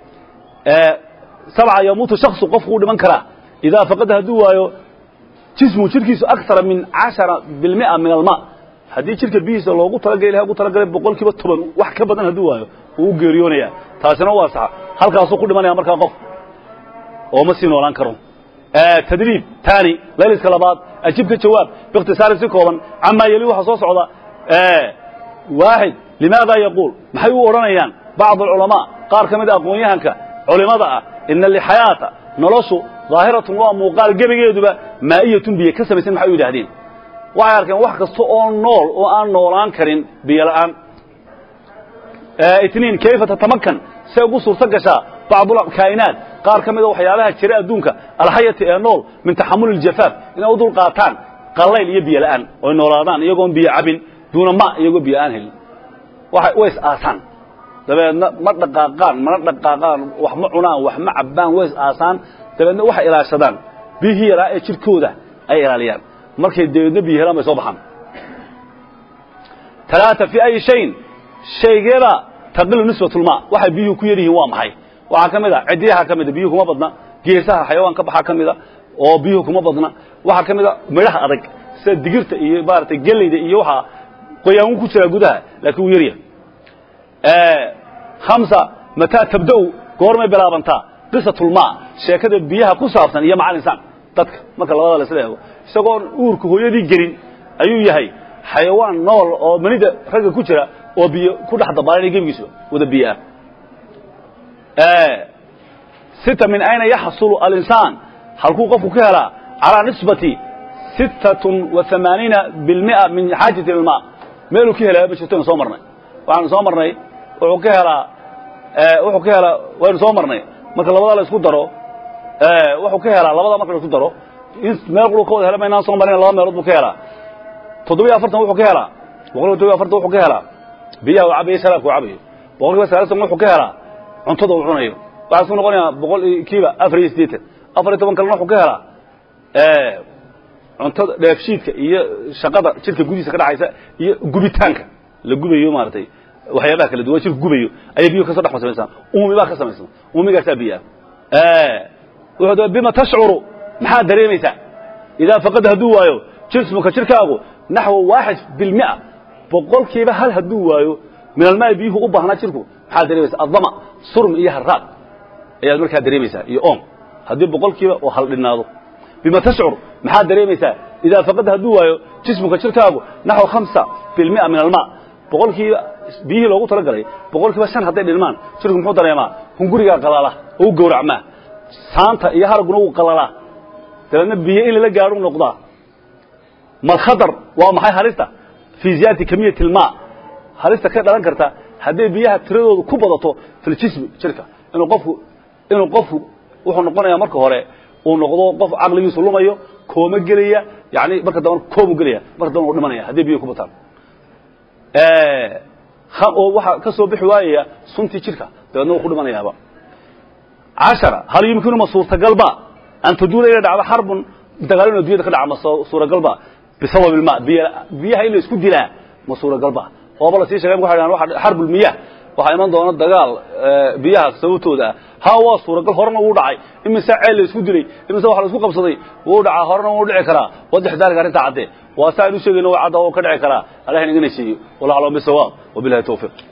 sabca yamuutu shaksu qofku u dhiman karaa idaa faqada hadduu waayo jismu jirkiisu akara min cashara bilmia min alma haddii jirka biyihiisa loogu talagalay ilahay ugu talagalay boqol kiiba toban wax ka badan hadduu waayo wuu u geeriyoonaya taasina waa saxa halkaasuu ku dhimanaya markaa qof oo ma sii noolaan karo tadriib tani layliska labaad ajibka jawaab biikhtisaarin si kooban camaa yeli waxaa soo socda waaxid limaada yaquul maxay u odhanayaan bacd alculamaa qaar ka mid a aqoon-yahanka culimada ah ina lixayaata noloshu daahiratun waa muuqaal gebigeeduba maa'iyatun biyo ka samaysan maxay u yidhahdeen waxay arkeen wax kasta oo nool oo aan noolaan karin biyo la'aan itniin kayfa tatamakan say ugu suurto gashaa bacdulkaa'inaat qaar ka mida waxyaabaha jira adduunka alxayati ee nool min taxamuli iljafaaf inay u dul qaataan qallayl iyo biyo la'aan oy noolaadaan iyagoon biyo cabin duuna ma iyagoo biyo aan helin way is aasaan dabeedna ma dhaqaaqaan mana dhaqaaqaan wax ma cunaan wax ma cabbaan way is aasaan dabeedna waxay ilaashadaan biyihii yaraa ee jirkooda ay ilaaliyaan markay dabeedna biyo helaan bay soo baxaan talaata fii ayi shayin shaygeeda taqilu nisbatulmaa waxay biyuhu ku yar yihiin waa maxay waxaa ka mid a ciddiyaha ka mida biyuhu kuma badna geesaha xayawaan ka baxaa ka mida oo biyuhu kuma badna waxaa ka mid a midhaha adag sida digirta iyo maaragtay geleyda iyo waxaa qoyaangu ku jiraa gudaha laakiin wuu yaryahay hamsa mataa tabda'u goormay bilaabantaa qisatulmaa sheekada biyaha ku saabsan iyo macal insaan dadka marka labada la isla eego isagoon uurka hooyadii gelin ayuu yahay xayawaan nool oo manida ragga ku jira oo biyo ku dhex dabaalanaya gebigiisa wada biyo ah sita min ayna yaxsulu alinsaan halkuu qofku ka helaa calaa nisbati sittatun wa amaaniina bilmia min xaajati ilmaa meeluu ka helaa ma jirto soo marnay waxaanu soo marnay wuxuu ka helaa wuxuu ka helaa waynu soo marnay marka labadaa la isku daro wuxuu ka helaa labada marka la isku daro in meel quru ka wada hela maynaan soo marin laba meelood buu ka helaa toddobiyo afartan wuxuu ka helaa boqol kiiba toddobiyo afartan wuxuu ka helaa biyaha uu cabayo sharaabka uu cabayo boqol kiiba sagaalsan wuxuu ka helaa cuntada uu cunayo waxaa isku noqonayaa boqol kiiba afar iyo siddeetan afar iyo toban kalena wuxuu ka helaa cuntada dheefshiidka iyo shaqada jirka gudihiisa ka dhaxaysa iyo gubitaanka la gubayo maaragtay waxyaabaha kala duwan jirka gubayo ayay biyuhu kasoo dhex samaysan uumi baa ka samaysan uumigaasaa biyaa wuxuu da bima tashcuru maxaad dareemaysaa idaa faqada hadduu waayo jismuka jirkaagu naxwa waaxid bilmia boqolkiiba hal hadduu waayo min almaai biyuhu u baahnaa jirku maxaad dareemaysaa addama surm iyo haraad ayaad markaa dareemaysaa iyo oom haddii boqolkiiba oo hal dhinaado bima tashcur maxaad dareemaysaa idaa faqada hadduu waayo jismuka jirkaagu naxwa hamsa bilmia min almaa boqolkiiba biyihii loogu talagalay boqolkiiba shan hadday dhilmaan jirku muxuu dareemaa hungurigaa qalala oo u gowracmaa saanta iyo haraguna wuu qalalaa dabeedna biyo in lala gaadhu noqdaa malkhadar waa maxay halista fii ziyaadati kamiyati ilmaa halista ka dhalan karta hadday biyaha tiradoodu ku badato filjismi jirka inuu qofku inuu qofku wuxuu noqonayaa marka hore uu noqdo qof caqligiisu lumayo kooma gelaya yani marka dambana koomu gelaya marka dambana u dhimanaya hadday biyo ku bataan oo waxaa ka soo bixi waayaya suntii jirka dabeedna wuu ku dhimanayaaba cashara hal yumkinu ma suurtagalba an taduula inay dhacdo xarbun dagaal inu addunyada ka dhaca ma suuragalba bisabab ilma biyaha in la isku dilaa ma suuragalba ooba la sii sheegay waxay dhahaan xarbulmiyah waxaa iman doona dagaal biyaha sababtooda ah ha waa suuragal horena wuu dhacay imise ceel la isku dilay imise wax la isku qabsaday wuu dhacaa horena wuu dhici karaa wadex daalika arrinta cadde waa saa aynu sheegayno waa cadda oo ka dhici karaa allah inaga nasiiyo wallahu aclam bisawaab wabillahi tawfiiq